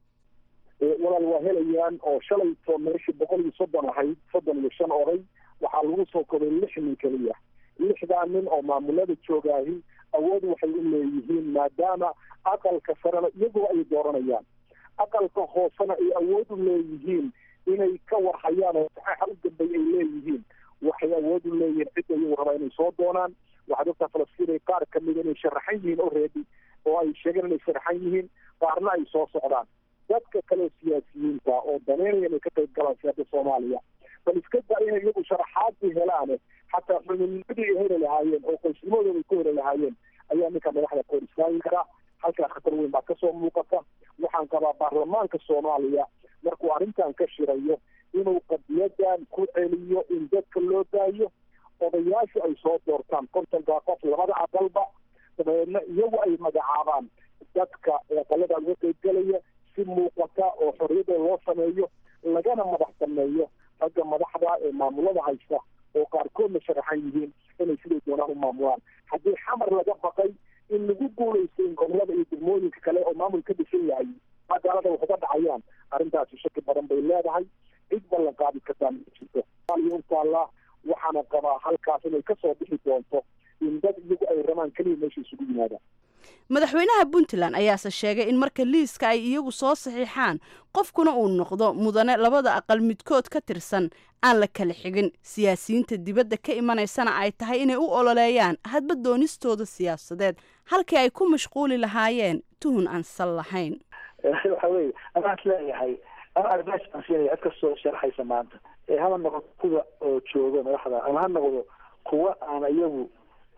walaal waa helayaan oo shalayto meeshii boqol iyo soddon ahayd soddon iyo shan oday waxaa lagu soo koray lix nin keliya lixdaa nin oo maamulada joogaahi awood waxay u leeyihiin maadaama aqalka sarena iyaguo ay dooranayaan aqalka hoosena ay awood u leeyihiin inay ka warhayaan oo saxaaxa u dambay ay leeyihiin waxay awood u leeyihiin cid ayagu rabaa inay soo doonaan waxaad ogtaa falastiin ay qaar kamida inay sharaxan yihiin already oo ay sheegeen inay sharaxan yihiin qaarna ay soo socdaan dadka kale siyaasiyiinta oo daneynaya inay ka qayb galaan siyaaada soomaaliya bal iska daa inay iyagu sharaxaadii helaane xataa xubinnimadii ay heli lahaayeen oo qoysnimadooda ay ku heli lahaayeen ayaa ninka madaxda ka hor istaagi karaa halkaa khatar weyn baa kasoo muuqata waxaan qabaa baarlamaanka soomaaliya markuu arrintan ka shirayo inuu qadiyadan ku celiyo in dadka loo daayo odayaashu ay soo doortaan kontonkaa qof labada aqalba dabeedna iyagu ay magacaabaan dadka aqalada uga qaybgelaya si muuqata oo xorriyada loo sameeyo lagana madax sameeyo ragga madaxda ee maamulada haysta oo qaarkoodna sharaxan yihiin inay siday doonaan u maamulaan haddii xamar laga baqay in lagu guulaysto in gobolada iyo degmooyinka kale oo maamul ka dhisan yahay magaalada wax uga dhacayaan arrintaasi shaki badan bay leedahay cid ballan qaadi kartaa ma jirto somaaliya u taallaa waxaana qabaa halkaas inay kasoo bixi doonto in dad iyagu ay rabaan keliya meesha isugu yimaadaan madaxweynaha puntland ayaase sheegay in marka liiska ay iyagu soo saxiixaan qofkuna uu noqdo mudane labada aqal midkood ka tirsan aan la kala xigin siyaasiyiinta dibadda ka imanaysana ay tahay inay u ololeeyaan hadba doonistooda siyaasadeed halkii ay ku mashquuli lahaayeen tuhun aan sal lahayn waxa weye amaad leeyahay ama advice baan siinaya cid kastoo sharaxaysa maanta hama noqdo kuwa oo jooga madaxda ama ha noqdo kuwa aan iyagu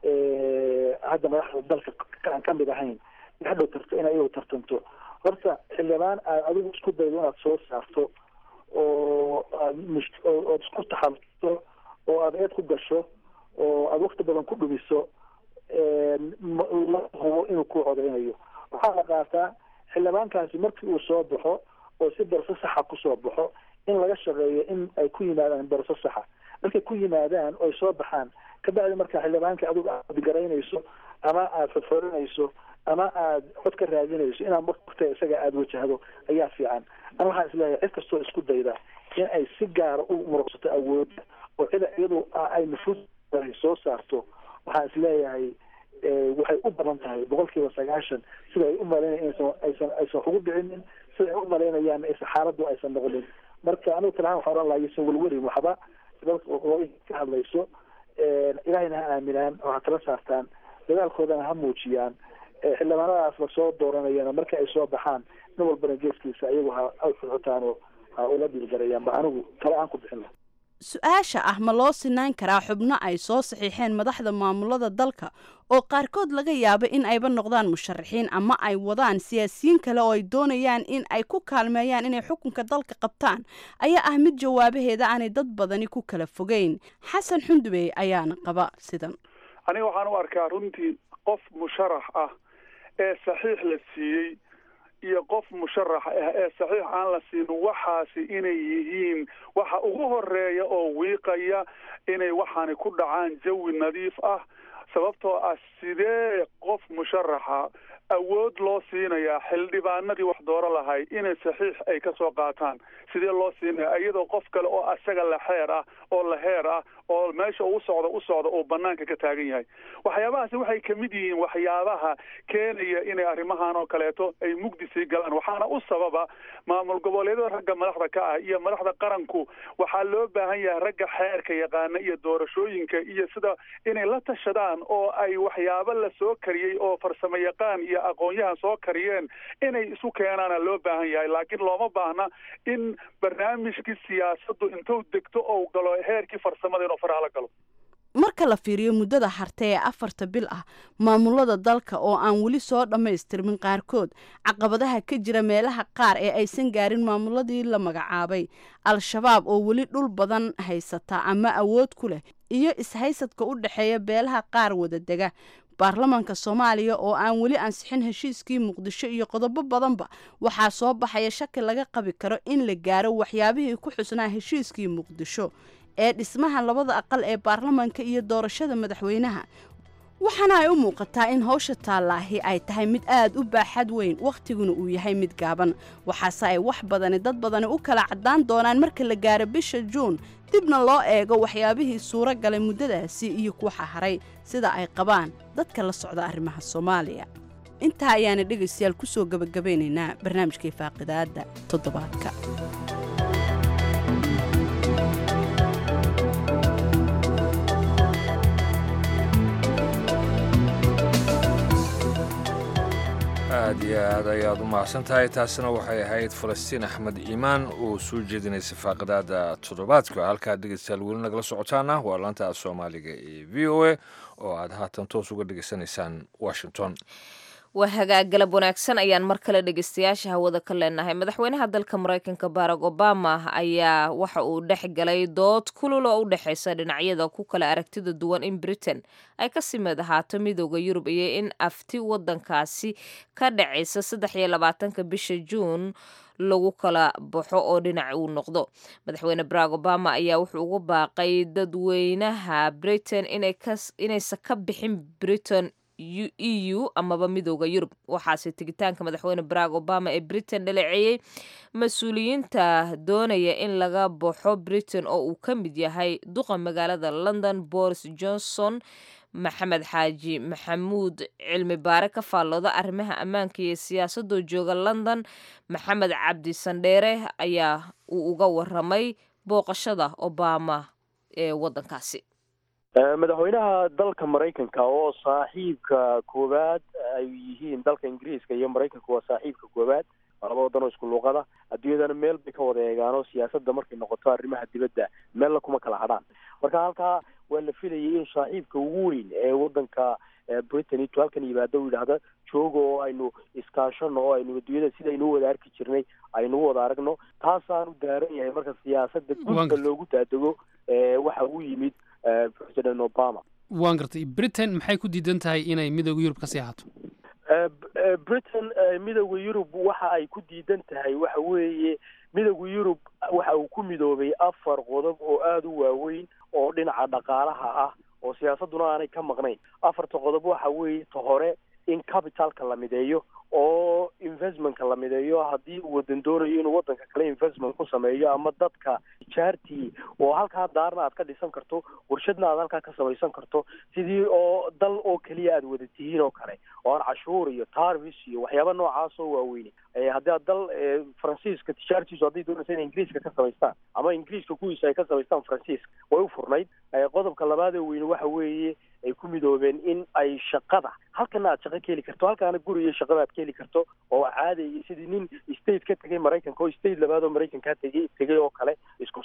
hadda madaxda dalka aan kamid ahayn hadhow tarto in ayagu tartanto horta xildhibaan aad adigu isku daydo inaad soo saarto oo aad mush ood isku taxalto oo aad eed ku gasho oo aad wakti badan ku dhumiso la hubo inuu ku codeynayo waxaa la qaataa xildhibaankaasi markii uu soo baxo oo si darso saxa kusoo baxo in laga shaqeeyo in ay ku yimaadaan darso saxa markay ku yimaadaan oo ay soo baxaan kabacdi markaa xildhibaanka adigu aad garaynayso ama aada fodforinayso ama aada cod ka raadinayso inaad marta isaga aada wajahdo ayaa fiican ana waxaan isleeyahay cid kastoo isku dayda in ay si gaara u muruqsato awoodda oo cida iyadu ay nufuus soo saarto waxaan isleeyahay waxay u badan tahay boqol kiiba sagaashan sida ay u malaynaya inaysan aysan aysan ugu dhicinin sida ay u malaynayaan aysan xaaladdu aysan noqonin marka anigu talahaan waxaan oran lahaa yaysan welwelin waxba ka hadlayso ilahayna ha aaminaan oo ha tala saartaan dadaalkoodana ha muujiyaan xildhibaanadaas la soo dooranayana marka ay soo baxaan nin walbana geeskiisa ayagu ha xudxutaan oo ha ula dhiilgarayaan ba anigu tala aan ku bixin laha su-aasha ah ma loo sinaan karaa xubno ay soo saxiixeen madaxda maamulada dalka oo qaarkood laga yaabo in ayba noqdaan musharaxiin ama ay wadaan siyaasiyiin kale oo ay doonayaan in ay ku kaalmeeyaan inay xukunka dalka qabtaan ayaa ah mid jawaabaheeda aanay dad badani ku kala fogeyn xasan xundubey ayaana qaba sidan aniga waxaan u arkaa runtii qof musharax ah ee saxiix la siiyey iyo qof musharax ah ee saxiix aan la siinin waxaasi inay yihiin waxa ugu horeeya oo wiiqaya inay waxaani ku dhacaan jawi nadiif ah sababtoo ah sidee qof musharaxa awood loo siinayaa xildhibaanadii wax dooro lahay inay saxiix ay ka soo qaataan sidee loo siinaya iyadoo qof kale oo asaga la xeer ah oo la heer ah oo meesha uu socdo u socdo uu banaanka ka taagan yahay waxyaabahaasi waxay kamid yihiin waxyaabaha keenaya inay arrimahan oo kaleeto ay mugdi sii galaan waxaana u sababa maamul goboleedyada ragga madaxda ka ah iyo madaxda qaranku waxaa loo baahan yahay ragga xeerka yaqaana iyo doorashooyinka iyo sida inay la tashadaan oo ay waxyaabo la soo kariyey oo farsamo yaqaan iyo aqoon-yahan soo kariyeen inay isu keenaana loo baahan yahay laakiin looma baahna in barnaamijkii siyaasaddu intuu degto ou galo heerkii farsamada inuu faraha la galo marka la fiiriyo muddada harte ee afarta bil ah maamulada dalka oo aan weli soo dhammaystirmin qaarkood caqabadaha ka jira meelaha qaar ee aysan gaarin maamuladii la magacaabay al-shabaab oo weli dhul badan haysata ama awood ku leh iyo ishaysadka u dhexeeya beelaha qaar wadadega baarlamaanka soomaaliya oo aan weli ansixin heshiiskii muqdisho iyo qodobo badanba waxaa soo baxaya shaki laga qabi karo in la gaaro waxyaabihii ku xusnaa heshiiskii muqdisho ee dhismaha labada aqal ee baarlamaanka iyo doorashada madaxweynaha waxaana ay u muuqataa in howsha taallaahi ay tahay mid aad u baaxad weyn wakhtiguna uu yahay mid gaaban waxaase ay wax badani dad badani u kala caddaan doonaan marka la gaaro bisha juun dibna loo eego waxyaabihii suuro galay muddadaasi iyo kuwaxa haray sida ay qabaan dadka la socda arrimaha soomaaliya intaa ayaana dhegaystayaal ku soo gebagabaynaynaa barnaamijkai faaqidaadda toddobaadka aad iyo aad ayaad u mahadsan tahay taasina waxay ahayd falastiin axmed iimaan oo soo jeedinaysay faaqidaada toddobaadka halkaad dhegeystayaal weli nagala socotaana waa laanta soomaaliga ee v o a oo aad haatan toos uga dhegeysanaysaan washington waa hagaag galab wanaagsan ayaan mar kale dhegeystayaasha hawada ka leenahay madaxweynaha dalka maraykanka barack obama ayaa waxa uu dhex galay dood kulul oo u dhexeysa dhinacyada ku kala aragtida duwan in britain ay kasii mid ahaato midooda yurub iyo in afti wadankaasi ka dhacaysa saddex iyo labaatanka bisha juun lagu kala baxo oo dhinac uu noqdo madaxweyne barack obama ayaa wuxuu ugu baaqay dadweynaha britain inaysan ka bixin britain e u amaba midooda yurub waxaase tegitaanka madaxweyne barack obama ee britain dhaleeceeyey mas-uuliyiinta doonaya in laga baxo britain oo uu ka mid yahay duqa magaalada london boris johnson maxamed xaaji maxamuud cilmi baare ka faallooda arrimaha ammaanka iyo siyaasadoo jooga london maxamed cabdi sandheere ayaa uu uga waramay booqashada obama ee wadankaasi madaxweynaha dalka maraykanka oo saaxiibka koowaad ay yihiin dalka ingiriiska iyo maraykanka waa saaxiibka koowaad waa laba wadan oo isku luuqada adduunyadana meel bay ka wada eegaano siyaasadda markay noqoto arrimaha dibadda meella kuma kala hadhaan marka halkaa waa la filayay in saaxiibka ugu weyn ee wadanka britain intuu halkan yimaado u yidhaahda jooga oo aynu iskaashano oo aynu adduunyada sidaynu u wada arki jirnay aynu u wada aragno taasaanu daaran yahay marka siyaasadda gudka loogu daadego waxa uu yimid president obama waan gartay britain maxay ku diidan tahay inay midooda yurub ka sii ahaato britain midooda yurub waxa ay ku diidan tahay waxa weeye midooda yurub waxa uu ku midoobay afar qodob oo aada u waaweyn oo dhinaca dhaqaalaha ah oo siyaasadduna aanay ka maqnayn afarta qodob waxa weeye ta hore in capitalka la mideeyo oo investmentka la mideeyo haddii uu wadan doonayo inuu wadanka kale investment ku sameeyo ama dadka jaartii oo halkaa daarna aad ka dhisan karto warshadna aad halkaa ka samaysan karto sidii oo dal oo keliya aad wada tihiin oo kale oo aan cashuur iyo tarvis iyo waxyaaba noocaas oo waaweyne haddii aad dal faransiiska tijaartiisu hadday doonaysa inay ingiriiska ka samaystaan ama ingiriiska kuwiisa ay ka samaystaan faransiiska way u furnayd qodobka labaad ee weyne waxa weeye ay ku midoobeen in ay shaqada halkana aad shaqo ka heli karto halkaana guri iyo shaqada aad ka heli karto oo caadi sidii nin state ka tegay maraykanka oo state labaad oo maraykankaa tegay tegay oo kale isku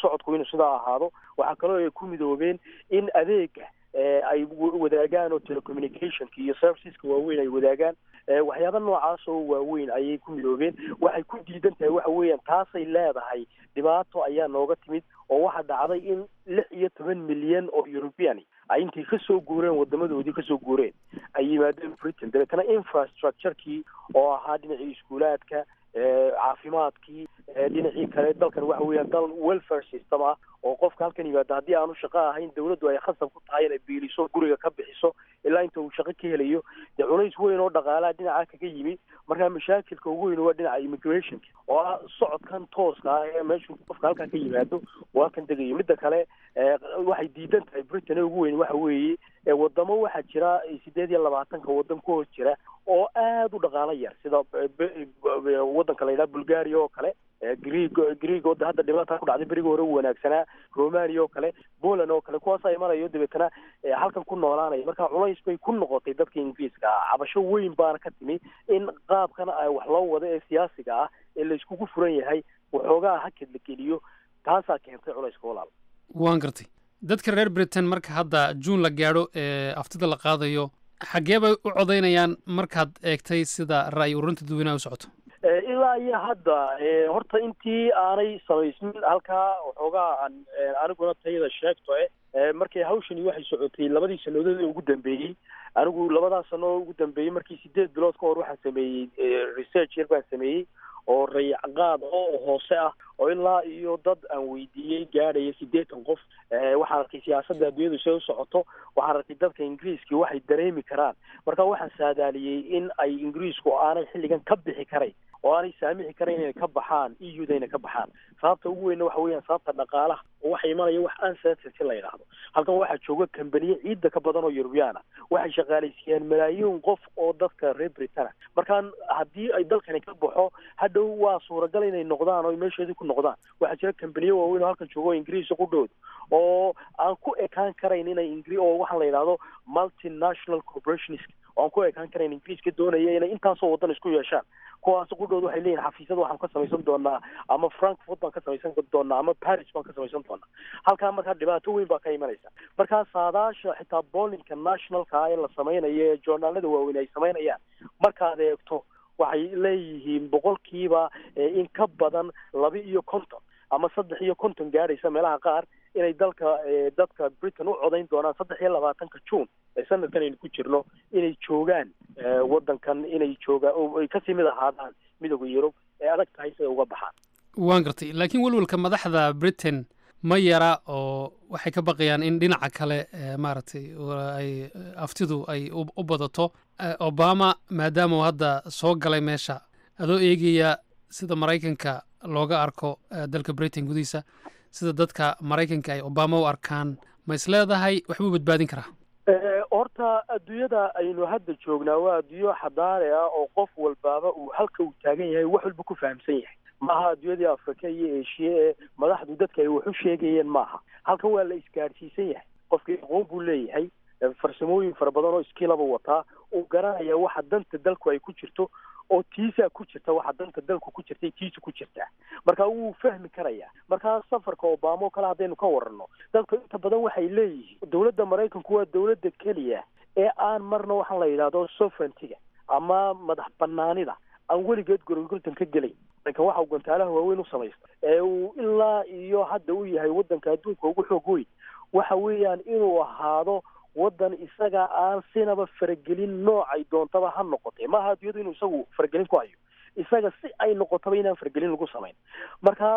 socodku inuu sidaa ahaado waxaa kaloo ay ku midoobeen in adeega ay wadaagaan oo telecommunicationka iyo serviceska waaweyn ay wadaagaan waxyaaba noocaas oo waaweyn ayay ku midoobeen waxay ku diidan tahay waxa weeyaan taasay leedahay dhibaato ayaa nooga timid oo waxaa dhacday in lix iyo toban milyan oo european ay intay kasoo guureen wadamadoodii kasoo guureen ay yimaadeen britain dabeetana infrastructurekii oo ahaa dhinacii iskuulaadka caafimaadkii dhinacii kale dalkan waxa weeyaan dal welfare system ah oo qofka halkan yimaada haddii aanu shaqo ahayn dawladdu ay khasab ku tahay inay biiliso guriga ka bixiso ilaa inta uu shaqo ka helayo dee culays weyn oo dhaqaalaha dhinaca kaga yimi markaa mashaakilka ugu weyn waa dhinaca immigrationka oo ah socodkan tooska ah ee meeshuu qofka halkan ka yimaado oo halkan degayo midda kale waxay diidan tahay britain ee ugu weyn waxa weeye wadamo waxaa jira sideed iyo labaatanka wadan ku hoos jira oo aada u dhaqaalo yar sida wadanka la yidhaha bulgaria oo kale greeg greeg oo hadda dhibaata ku dhacday berigi hore u wanaagsanaa romania oo kale poland oo kale kuwaas ay marayo dabeetana halkan ku noolaanaya marka culays bay ku noqotay dadka ingiriiska ah cabasho weyn baana ka timi in qaabkan ay wax loo wado ee siyaasiga ah ee la iskugu furan yahay waxoogaa hakad la geliyo taasaa keentay culayska walaal waan gartay dadka reer britain marka hadda juun la gaadho ee aftida la qaadayo xaggee bay u codaynayaan markaad eegtay sida ra'yi ururinta dadweynaha u socoto ilaa iyo hadda horta intii aanay samaysmin halkaa waxoogaa aan aniguna tayada sheegto e markay hawshani waxay socotay labadii sanadood ee ugu dambeeyey anigu labadaa sano oo ugu dambeeyey markii sideed bilood ka hor waxaan sameeyey research yar baan sameeyey oo rayacqaad oo hoose ah oo ilaa iyo dad aan weydiiyey gaadhaya siddeetan qof waxaan arkay siyaasadda adduunyadu say u socoto waxaan arkay dadka ingiriiskii waxay dareemi karaan marka waxaan saadaaliyey in ay ingiriisku aanay xilligan ka bixi karayn oo aanay saamixi karayn inay ka baxaan e u da inay ka baxaan sababta ugu weynna waxa weeyaan sababta dhaqaalaha oo waxa imanaya wax uncertainty la yidhaahdo halkan waxaa jooga kambaniye ciidda ka badan oo yurubyaan ah waxay shaqaalaysiiyaan malaayiin qof oo dadka reer britain ah markaan haddii ay dalkani ka baxo hadhow waa suuragal inay noqdaan oo meesheedii ku noqdaan waxaa jira kambaniye waaweyn oo halkan jooga oo ingiriisa ku dhowd oo aan ku ekaan karayn inay ingri oo waxaa la yidhahdo multinational corporations oo aan ku ekaan karayn ingiriiska doonaya inay intaasoo waddan isku yeeshaan kuwaas qudhood waxay leeyihin xafiisyada waxaan ka samaysan doonaa ama frankfurt baan ka samaysan doonaa ama paris baan ka samaysan doonaa halkaa markaa dhibaato weyn baa ka imanaysa markaa saadaasha xitaa boolinka nationalka ah ee la samaynayo ee joornaalada waaweyn ay samaynayaan markaad eegto waxay leeyihiin boqolkiiba in ka badan laba iyo konton ama saddex iyo konton gaadhaysa meelaha qaar inay dalka dadka britain u codayn doonaan saddex iyo labaatanka juun ee sanadkan aynu ku jirno inay joogaan waddankan inay joogaan oo ay kasii mid ahaadaan midooda yurub ee adag tahay siday uga baxaan waan gartay laakiin welwelka madaxda britain ma yara oo waxay ka baqayaan in dhinaca kale maaragtay ay aftidu ay u badato obama maadaama uu hadda soo galay meesha adoo eegaya sida maraykanka looga arko dalka britain gudihiisa sida dadka maraykanka ay obama u arkaan ma is leedahay waxbuu badbaadin karaa horta adduunyada aynu hadda joognaa waa adduunyo xadaare ah oo qof walbaaba uu halka uu taagan yahay wax walba ku fahamsan yahay maaha adduunyadii afrika iyo eshiya ee madaxdu dadka ay wax u sheegayeen maaha halkan waa la isgaadhsiisan yahay qofkii aqoon buu leeyahay farsamooyin fara badan oo iskilaba wataa uu garanaya waxa danta dalku ay ku jirto oo tiisaa ku jirta waxa danta dalku ku jirtay tiisa ku jirtaa marka wuu fahmi karayaa markaa safarka obama oo kale haddaynu ka waranno dadku inta badan waxay leeyihiin dowladda maraykanku waa dowladda keliya ee aan marna waxaan la yidhahdo sovereigntiga ama madax banaanida aan weligeed gorogortan ka gelayn marka waxa uu gantaalaha waaweyn u samaysta ee uu ilaa iyo hadda u yahay waddanka adduunka ugu xoog weyn waxa weeyaan inuu ahaado waddan isaga aan sinaba faragelin noocay doontaba ha noqotee maaha adduunyadu inuu isagu faragelin ku hayo isaga si ay noqotaba inaan faragelin lagu samayn marka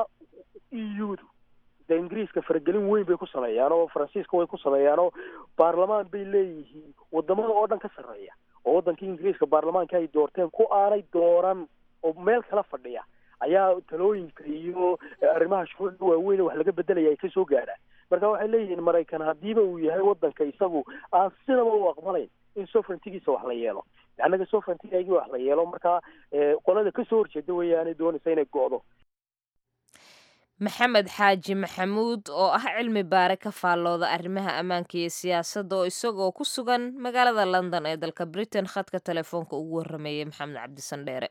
e u du de ingiriiska faragelin weyn bay ku sameeyaan oo faransiiska way ku sameeyaan oo baarlamaan bay leeyihiin wadamada oo dhan ka sarreeya oo waddanka ingiriiska baarlamaanka ay doorteen ku aanay dooran oo meel kala fadhiya ayaa talooyinka iyo arrimaha shuruucda waaweyn wax laga bedelaya ay kasoo gaadhaan marka waxay leeyihiin maraykan haddiiba uu yahay waddanka isagu aan sinaba u aqbalayn in sovereigntigiisa wax la yeelo annaga sovereigntigaygii wax la yeelo markaa qolada kasoo horjeeda weeyaanay doonaysa inay go'do maxamed xaaji maxamuud oo ah cilmi baare ka faallooda arrimaha ammaanka iyo siyaasadda oo isagoo ku sugan magaalada london ee dalka britain khadka telefoonka ugu warrameeyey maxamed cabdisandheere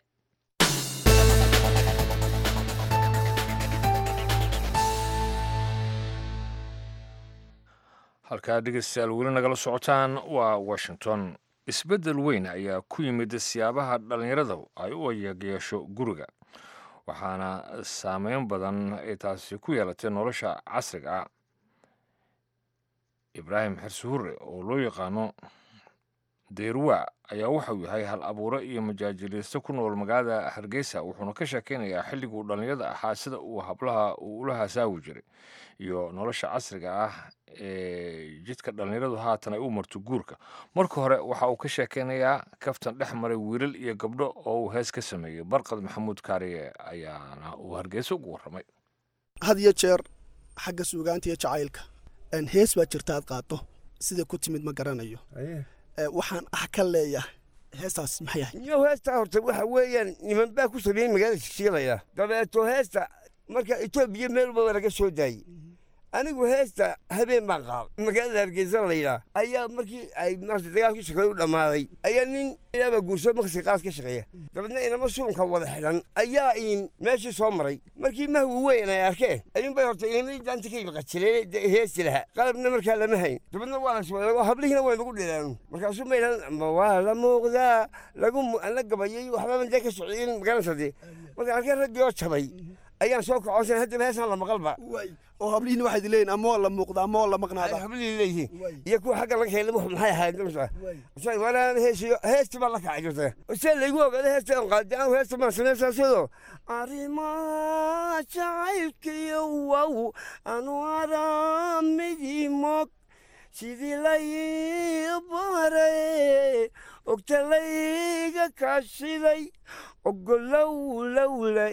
halkaa dhegeystayaal weli nagala socotaan waa washington isbeddel weyn ayaa ku yimid siyaabaha dhallinyarada ay u yeegyeesho guriga waxaana saameyn badan ay taasi ku yeelatay nolosha casriga ah ibraahim xirsi hurre oo loo yaqaano deerwa ayaa wuxuu yahay hal abuure iyo majaajiliiste ku nool magaalada hargeysa wuxuuna ka sheekeynayaa xilliguu dhallinyarada ahaa sida uu hablaha uu ula hasaawi jiray iyo nolosha casriga ah ee jidka dhallinyaradu haatan ay u marto guurka marka hore waxa uu ka sheekeynayaa kaftan dhex maray wiilal iyo gabdho oo uu hees ka sameeyey barqad maxamuud kaariye ayaana uu hargeysa ugu warramay had iyo jeer xagga suugaanta iyo jacaylka hees baa jirta aad qaado sida ku timid ma garanayo waxaan ah ka leeyahay heestaas maxay ahay iyo heesta horta waxa weeyaan niman baa ku sameeyey magaalada shishiilaya dabeeto heesta marka etoobiya meel walba laga soo daayey anigu heesta habeen baan qaab magaalada hargeysa layidhaa ayaa markii ay maarta dagaalkii shaqeey u dhammaaday ayaa nin ilaaba guurso maqsi qaas ka shaqeeya dabeedna inama suunka wada xidhan ayaa in meeshii soo maray markii mahwi weyn ay arkeen ayuun bay horta inamay daanta ka ibaqajileen heesti lahaa qalabna markaa lama hayn dabeedna waa laswada hablihiina way nagu dhilaanu markaasuu ma yidhahan ma waa la muuqdaa lagu la gabayay waxbaba dee ka socdeen magaranaysa dee marka arkeen raggii oo jabay ayaan soo kacosan haddaba heesaan la maqalba oo hablihiina waxaad leeyihin ama waa la muuqda ama waa la maqnaada hablihii leeyihiin iyo kuwa xagga laga helay maxay ahayd waraan heesiyo heesti baa la kacay jirta see laygu ogaada heesta aan qaadi aan heesta maan sameysaaseedo arrimaa jacaylkiyo wow anu aramidii mog sidii lay baray ogta layga kaashiday ogolow lowla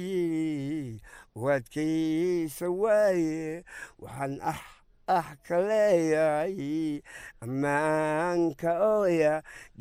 waadkaysa waaye waxaan ah ah ka leeyahay ammaanka ooya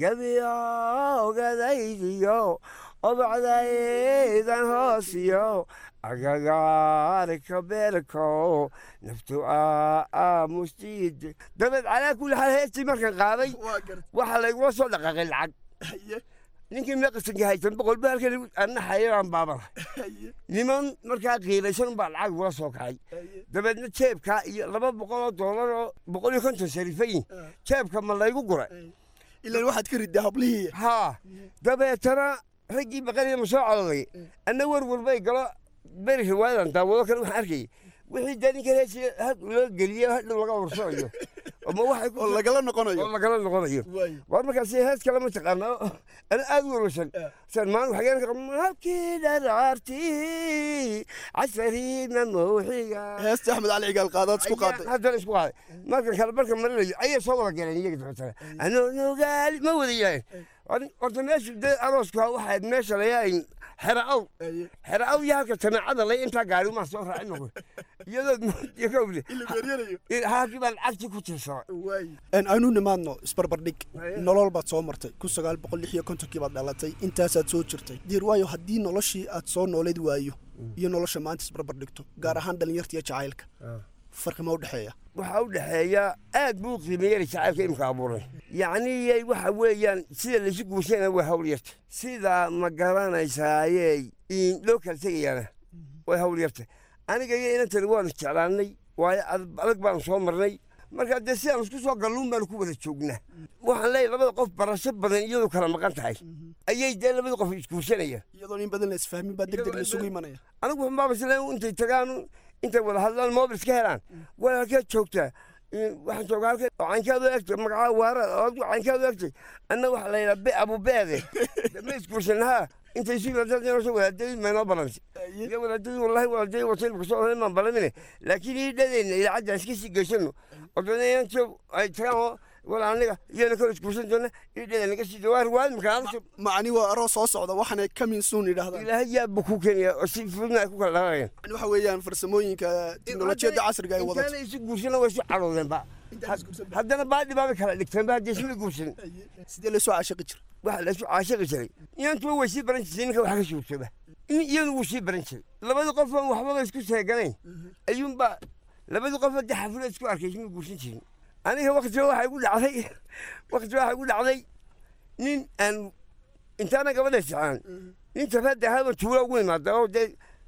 gebiyoogadaydiyo obacdaydan hoosiyo agagaarka beerko naftu aamustiid dabeed calaa kulli xaal heestii markan qaaday waxaa laygula soo dhaqaaqay lacag ninkii meeqasanka haysan boqol ba halkan anna xayiraan baabana niman markaa qiilaysan baa lacag ugula soo kacay dabeedna jeebkaa iyo laba boqol oo doolar oo boqol iyo konton sharifayin jeebka ma laygu gura ilaan waxaad ka riddaa hablihii haa dabeetana raggii baqanaya ma soo coloday anna werwer bay galo beri riwaayadan daawado kale waxaan arkayay wixii dee ninka heesi loo geliye hadhow laga warsanayo oo lagala noqonayo oo lagala noqonayo war markaas hees kale ma taqaana ana aad u warwarsan san maan waxageen halkii dharaartii casariina mawxiga heesta axmed cali cigaal qaadaad isku qaaday haddana isku qaaday markan kale marka marinayo ayay soo wada galeen iyaga dabeetana anoo nogaali ma wada yahayn horta meesha dee aroosku waxaad meesha layahayn xeraaw xeraaw iyo halka jamaacada lay intaa gaari umaa soo raacin noqo iyadoo haakii baan cagti ku tirsada aanu nimaadno isbarbardhig nolol baad soo martay kun sagaal boqol lix iyo kontonkii baad dhalatay intaasaad soo jirtay diir waayo haddii noloshii aad soo nooleed waayo iyo nolosha maanta isbarbardhigto gaar ahaan dhalinyarta iyo jacaylka farqi ma u dhexeeya waxaa u dhexeeya aad buu qiimeeyey jacaylka imka abuuray yacni waxa weeyaan sida laysu guursana waa hawl yarta sida ma garanaysaaye loo kala tegayaana way hawl yarta aniga iyo inantani waanu jeclaanay waayo adag baanu soo marnay marka dee sidaan isku soo galluun baanu ku wada joognaa waxaan leeyahy labada qof barasho badan iyadoo kala maqan tahay ayay dee labada qof isguursanayaan iyadoo in badan la isfahmin baa deg deg laisugu imanaya anigu waxunbaaba isle intay tagaan intay wada hadlaan mobil iska helaan waa halkeed joogtaa waxaan joogaa halkeed caynkaadu egtay magacaa waara ood caynkaadu egtay anna waxaa la yidhaa be abubeede ma isguursanahaa intay si wadaadadeenoo wadaadadii maynoo balantay iyo wadaadadii wallahi wadaadadii wasaylka soo horay maan balamine laakiin ii dhadeenna idaacadda iska sii geysano oo dana inanto ay tagaan oo wala aniga iyana kala isguursan doona ii dhadeen naga sii dawaa riwaayad markaa macni waa aroos soo socda waxaanay kamin suun yidhahdaan ilaahay yaabba ku keenaya oo si fududna ay ku kala dhaqaayaan waxa weeyaan farsamooyinka teknolojiyadda casriga ay wadato intaana isu guursana way isu cadhoodeenba haddana baadhi baabay kala dhigteenba haddii isma guursan sidee laysoo caashiqi jira waxa laysu caashiqi jiray inantuba way sii baran jirtay ninka wax ka shuursada in iyadu wuu sii baran jiray labada qof aan waxbaba isku seeganayn ayuunba labada qof hadda xaflad isku arkay isma guursan jirin aniga waktiga waxaa igu dhacday waktiga waxaa igu dhacday nin aan intaana gabadha sicaan nin tafaada ahaaba tuula ugu imaada oo dee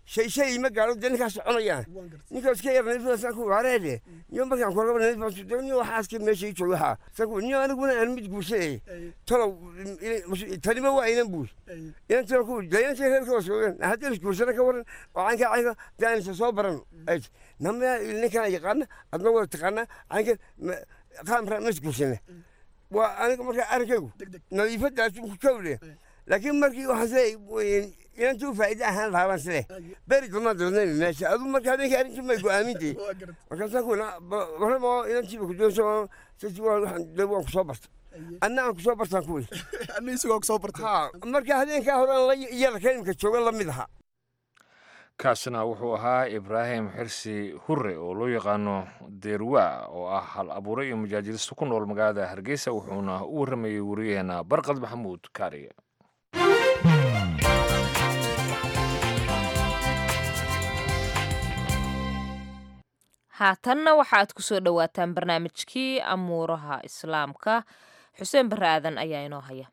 shay shay ma gaaro dee ninkaas soconayaan ninkaas ka yar nadiifadaasaan ku wareede niyo markaan ku raba nadiifaa niyo waxaaska meesha ii jooga waxaa saku niyo aniguna aan mid guursanay talow tanima waa inan buur inan talo ku dee inantii reerka waa soogan haddii is guursana ka waran oo caynkaa caynka dee aan isa soo baran ay nama ninkaan yaqaana adna waa taqaanaa caynka qaamra ma is guursana waa aniga markaa arrinkaygu nadiifadaas ku kawle laakiin markii waxaan siday inantuu faa'iide ahaan lahaabaan sile beri dambaan doonay meesha adu marka habeenkii arrintii may go'aamintay markaasaa ku waramo inantiiba kudoonso sisi waxaan dee waan kusoo barta anna aan kusoo bartaan ku weli anna isagoo kusoo bartay ha marka habeenkaa hore aan la yarka imika jooga la mid ahaa kaasina wuxuu ahaa ibraahim xirsi hure oo loo yaqaano deerwa oo ah hal abuure iyo mujaajilisto ku nool magaalada hargeysa wuxuuna u warramayey wariyaheena barqad maxamuud kaariye haatanna waxaaad ku soo dhowaataan barnaamijkii amuuraha islaamka xuseen barre aadan ayaa inoo haya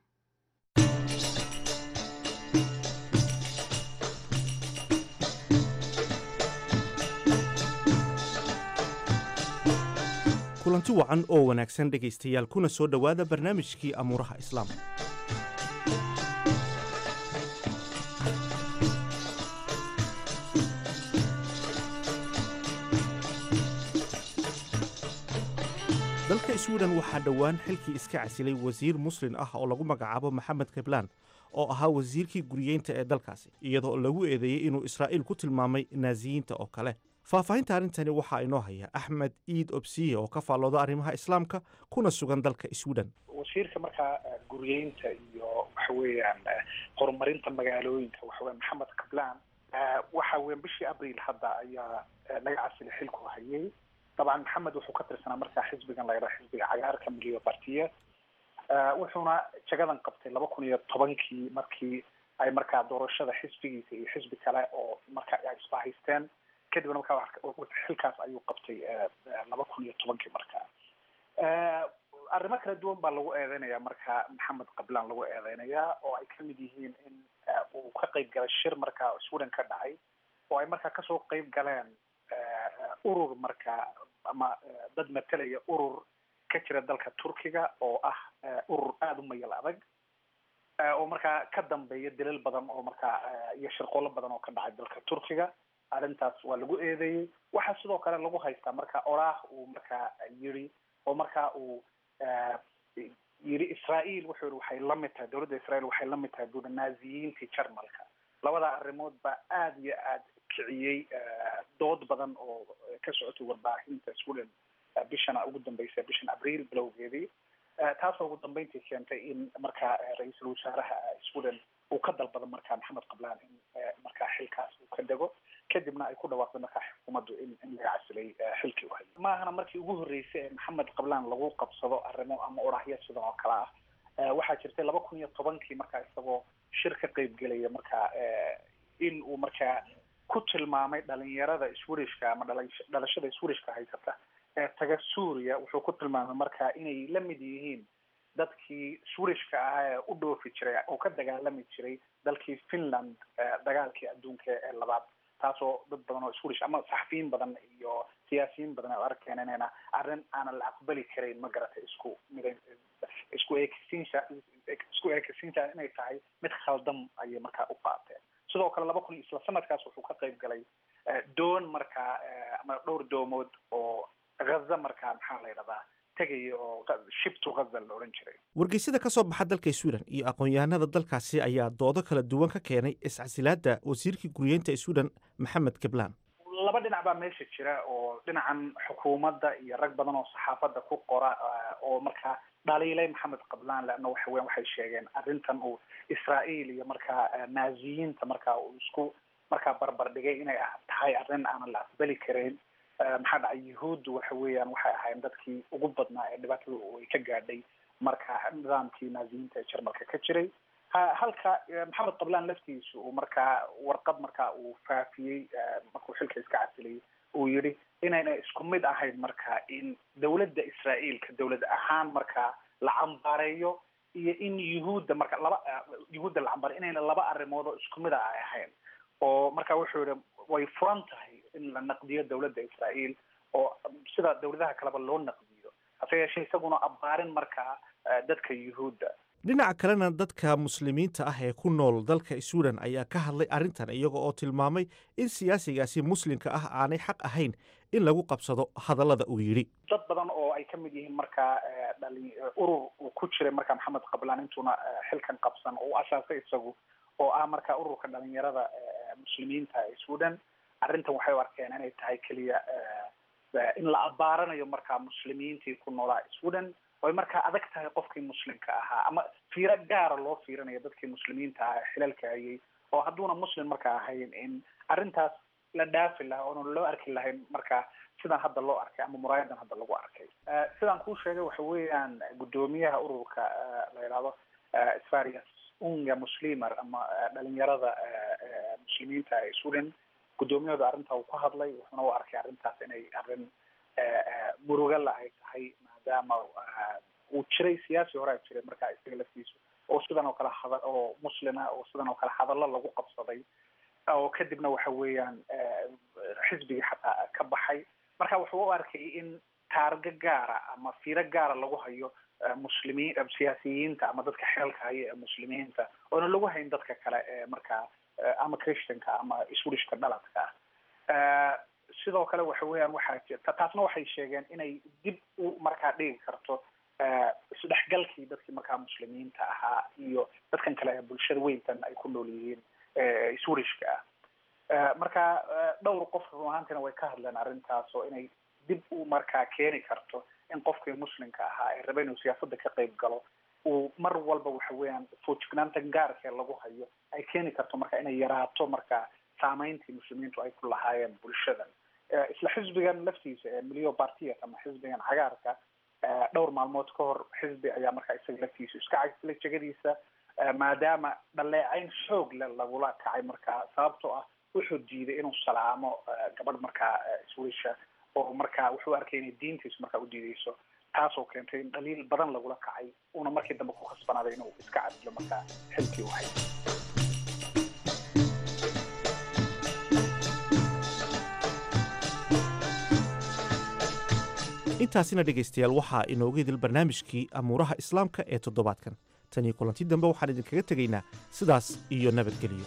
kulanti wacan oo wanaagsan dhegaystayaal kuna soo dhowaada barnaamijkii amuuraha islaamka dalka swiden waxaa dhowaan xilkii iska casilay wasiir muslin ah oo lagu magacaabo maxamed keblaan oo ahaa wasiirkii guriyeynta ee dalkaasi iyadoo lagu eedeeyey inuu israa'iil ku tilmaamay naasiyiinta oo kale faahfaahinta arrintani waxaa inoo haya axmed iid obsiye oo ka faallooda arrimaha islaamka kuna sugan dalka swiden wasiirka markaa guriyeynta iyo waxa weeyaan horumarinta magaalooyinka waxa weya maxamed kablaan waxa weyan bishii abriil hadda ayaa laga casilay xilku hayay dabcan maxamed wuxuu ka tirsanaa markaa xisbigan la yidhaha xisbiga cagaarka miliyo partiya wuxuuna jagadan qabtay laba kun iyo tobankii markii ay markaa doorashada xisbigiisa iyo xisbi kale oo marka ay isbahaysteen kadibna markaa xilkaas ayuu qabtay laba kun iyo tobankii markaa arrimo kala duwan baa lagu eedeynaya marka maxamed qablaan lagu eedeynayaa oo ay kamid yihiin in uu ka qeyb galay shir markaa sweden ka dhacay oo ay markaa kasoo qeyb galeen urur markaa ama dad matalaya urur ka jira dalka turkiga oo ah urur aada u mayal adag oo markaa ka dambeeya dilal badan oo markaa iyo shirqoolo badan oo ka dhacay dalka turkiga arrintaas waa lagu eedeeyey waxaa sidoo kale lagu haystaa marka oraah uu markaa yiri oo markaa uu yiri israael wuxuu yihi waxay la mid tahay dowladda israel waxay la mid tahay buuri naaziyiintii jarmalka labada arrimood baa aada iyo aada kiciyey dood badan oo ka socotay warbaahinta sweden bishana ugu dambeysay bishan abriil bilowgeedii taasoo ugu dambeyntii keentay in markaa ra-iisul wasaaraha sweden uu ka dalbado markaa maxamed qablaan in markaa xilkaas uu ka dego kadibna ay ku dhawaaqday markaa xukuumaddu in in laga casilay xilkii u hayay maahana markii ugu horreysay ee maxamed qablaan lagu qabsado arrimo ama orahya sidan oo kale ah waxaa jirtay laba kun iyo tobankii markaa isagoo shir ka qeyb gelaya markaa in uu markaa ku tilmaamay dhalinyarada swedishka ama dhalashada swedishka haysata ee taga suuriya wuxuu ku tilmaamay markaa inay la mid yihiin dadkii swedishka ahaa ee u dhoofi jiray oo ka dagaalami jiray dalkii finland dagaalkii adduunka ee labaad taasoo dad badan oo swedish ama saxafiyiin badan iyo siyaasiyiin badan ay arkeen inayna arrin aanan la aqbali karayn ma garatay isku mid isku eekisiinsa isku eekisiinta inay tahay mid khaldam ayay markaa u qaateen sidoo kale laba kun isla sanadkaas wuxuu ka qayb galay doon markaa ama dhowr doomood oo ghaza markaa maxaa la yidhahdaa tegaya oo shibtu ghaza la odhan jiray wargeysyada ka soo baxa dalka sweden iyo aqoon-yahanada dalkaasi ayaa doodo kala duwan ka keenay iscasilaadda wasiirkii guriyeynta sweden maxamed kablaan laba dhinac baa meesha jira oo dhinacan xukuumadda iyo rag badan oo saxaafadda ku qora oo markaa dhaliilay maxamed qablaan leanna waxa weyan waxay sheegeen arrintan uu israael iyo markaa naaziyiinta markaa uu isku markaa barbar dhigay inay tahay arrin aanan la aqbali karayn maxaa dhacay yuhuuddu waxa weeyaan waxay ahaayeen dadkii ugu badnaa ee dhibaatada ay ka gaadhay marka nidaamkii naaziyiinta ee jarmalka ka jiray halka maxamed qablaan laftiisu uu markaa warqad markaa uu faafiyey markuu xilka iska casilay uu yidhi inayna isku mid ahayn marka in dowladda israaeilka dowlad ahaan markaa la cambaareeyo iyo in yuhuudda marka laba yuhuudda la cambaareyo inayna laba arrimood oo isku mid a ay ahayn oo marka wuxuu yihi way furan tahay in la naqdiyo dowladda israael oo sida dowladaha kaleba loo naqdiyo hase yeeshee isaguna abbaarin markaa dadka yuhuudda dhinaca kalena dadka muslimiinta ah ee ku nool dalka sweden ayaa ka hadlay arrintan iyaga oo tilmaamay in siyaasigaasi muslimka ah aanay xaq ahayn in lagu qabsado hadallada uu yidhi dad badan oo ay ka mid yihiin markaa dhali urur uu ku jiray markaa maxamed qablaan intuuna xilkan qabsan oo u asaasay isagu oo ah markaa ururka dhalinyarada muslimiinta ee sweden arrintan waxay u arkeen inay tahay keliya in la abbaaranayo markaa muslimiintii ku noolaa sweden oy markaa adag tahay qofkii muslimka ahaa ama fiiro gaara loo fiirinayo dadkii muslimiinta ahaa ee xilalka hayay oo hadduuna muslim markaa ahayn in arrintaas la dhaafi lahaa oona loo arki lahayn markaa sidan hadda loo arkay ama muraayadan hadda lagu arkay sidaan kuu sheegay waxa weeyaan guddoomiyaha ururka la yidhahdo svarias unga muslimer ama dhalinyarada muslimiinta ee sweden guddoomiyahooda arrintaa uu ku hadlay wuxuuna u arkay arrintaas inay arrin murugala ay tahay maadaama uu jiray siyaasi hore jiray markaa isaga laftiisu oo sidan oo kale hada oo muslima oo sidan oo kale hadallo lagu qabsaday oo kadibna waxa weeyaan xisbigii xataa ka baxay marka wuxuu u arkay in taargo gaara ama fiiro gaara lagu hayo muslimiin siyaasiyiinta ama dadka xeelka haya ee muslimiinta oona lagu hayn dadka kale ee markaa ama christianka ama swedishka dhaladka ah sidoo kale waxa weeyaan waxaa jirta taasna waxay sheegeen inay dib u markaa dhigi karto isdhexgalkii dadkii markaa muslimiinta ahaa iyo dadkan kale ee bulshada weyntan ay ku nool yihiin swedishka ah marka dhowr qof run ahaantiina way ka hadleen arrintaas oo inay dib u markaa keeni karto in qofkii muslimka ahaa ee raba inuu siyaasadda ka qayb galo uu mar walba waxa weeyaan foojignaanta gaarkee lagu hayo ay keeni karto marka inay yaraato markaa saameyntii muslimiintu ay ku lahaayeen bulshadan isla xisbigan laftiisa ee milio partias ama xisbigan cagaarka dhowr maalmood ka hor xisbi ayaa markaa isaga laftiisa iska cagsilay jegadiisa maadaama dhaleecayn xoog le lagula kacay markaa sababtoo ah wuxuu diiday inuu salaamo gabadh markaa swisha oo markaa wuxuu arkay inay diintiisu markaa u diideyso taasoo keentay in dhaliil badan lagula kacay uuna markii dambe ku khasbanaaday inuu iska cadilo markaa xilkii u hayay intaasina dhegaystayaal waxaa inooga idil barnaamijkii amuuraha islaamka ee toddobaadkan tan iyo kulanti dambe waxaan idinkaga tegaynaa sidaas iyo nabadgelyo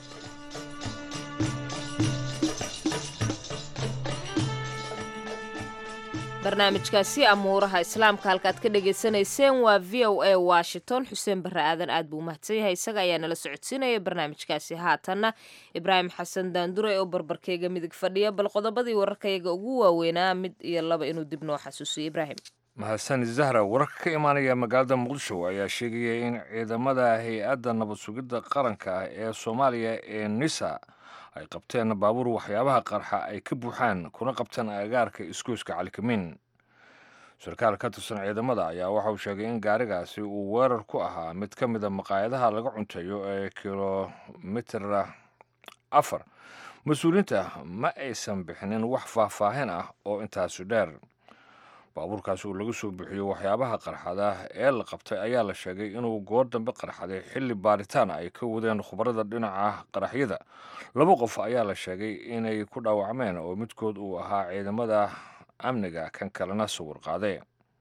barnaamijkaasi amuuraha islaamka halkaad ka dhagaysanayseen waa v o a washington xuseen barre aadan aad buu mahadsan yahay isaga ayaa nala socodsiinaya barnaamijkaasi haatanna ibraahim xasan daandure oo barbarkeyga midig fadhiya bal qodobadii wararkayaga ugu waaweynaa mid iyo laba inuu dib noo xasuusiyo ibraahim mahadsan zahra wararka ka imaanaya magaalada muqdisho ayaa sheegaya in ciidamada hay-adda nabad sugidda qaranka ah ee soomaaliya ee nisa ay qabteen baabuur waxyaabaha qarxa ay ka buuxaan kuna qabteen agaarka isgoyska calikamin sarkaal ka tirsan ciidamada ayaa waxa uu sheegay in gaarigaasi uu weerar ku ahaa mid ka mida maqaayadaha laga cunteeyo ee kilomitr afar mas-uuliyiinta ma aysan bixinin wax faahfaahin ah oo intaasu dheer baabuurkaas uu laga soo bixiyo waxyaabaha qarxada ee la qabtay ayaa la sheegay inuu goor dambe qarxaday xilli baaritaan ay ka wadeen khubarada dhinaca qaraxyada laba qof ayaa la sheegay inay ku dhaawacmeen oo midkood uu ahaa ciidamada amniga kan kalena sawir qaade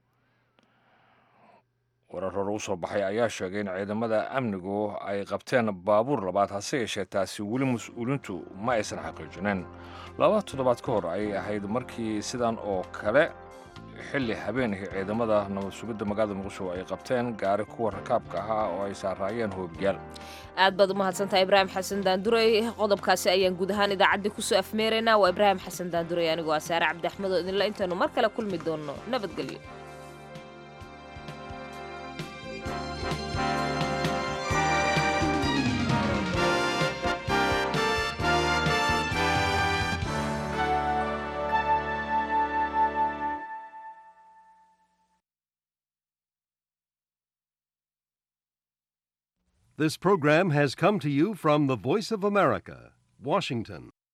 warar hore u soo baxay ayaa sheegay in ciidamada amnigu ay qabteen baabuur labaad hase yeeshee taasi weli mas-uuliintu ma aysan xaqiijinin laba toddobaad ka hor ayay ahayd markii sidan oo kale xilli habeenkii ciidamada nabad sugidda magaalada muqdisho ay qabteen gaari kuwa rakaabka ahaa oo ay saaraayeen hoobiyaal aad baad u mahadsantahay ibraahim xasan daandurey qodobkaasi ayaan guud ahaan idaacaddii kusoo afmeeraynaa waa ibraahim xasan daandurey anigoo ah saare cabdi axmed oo idinla intaanu mar kale kulmi doonno nabadgelyo This program has come to you from the Voice of America, Washington.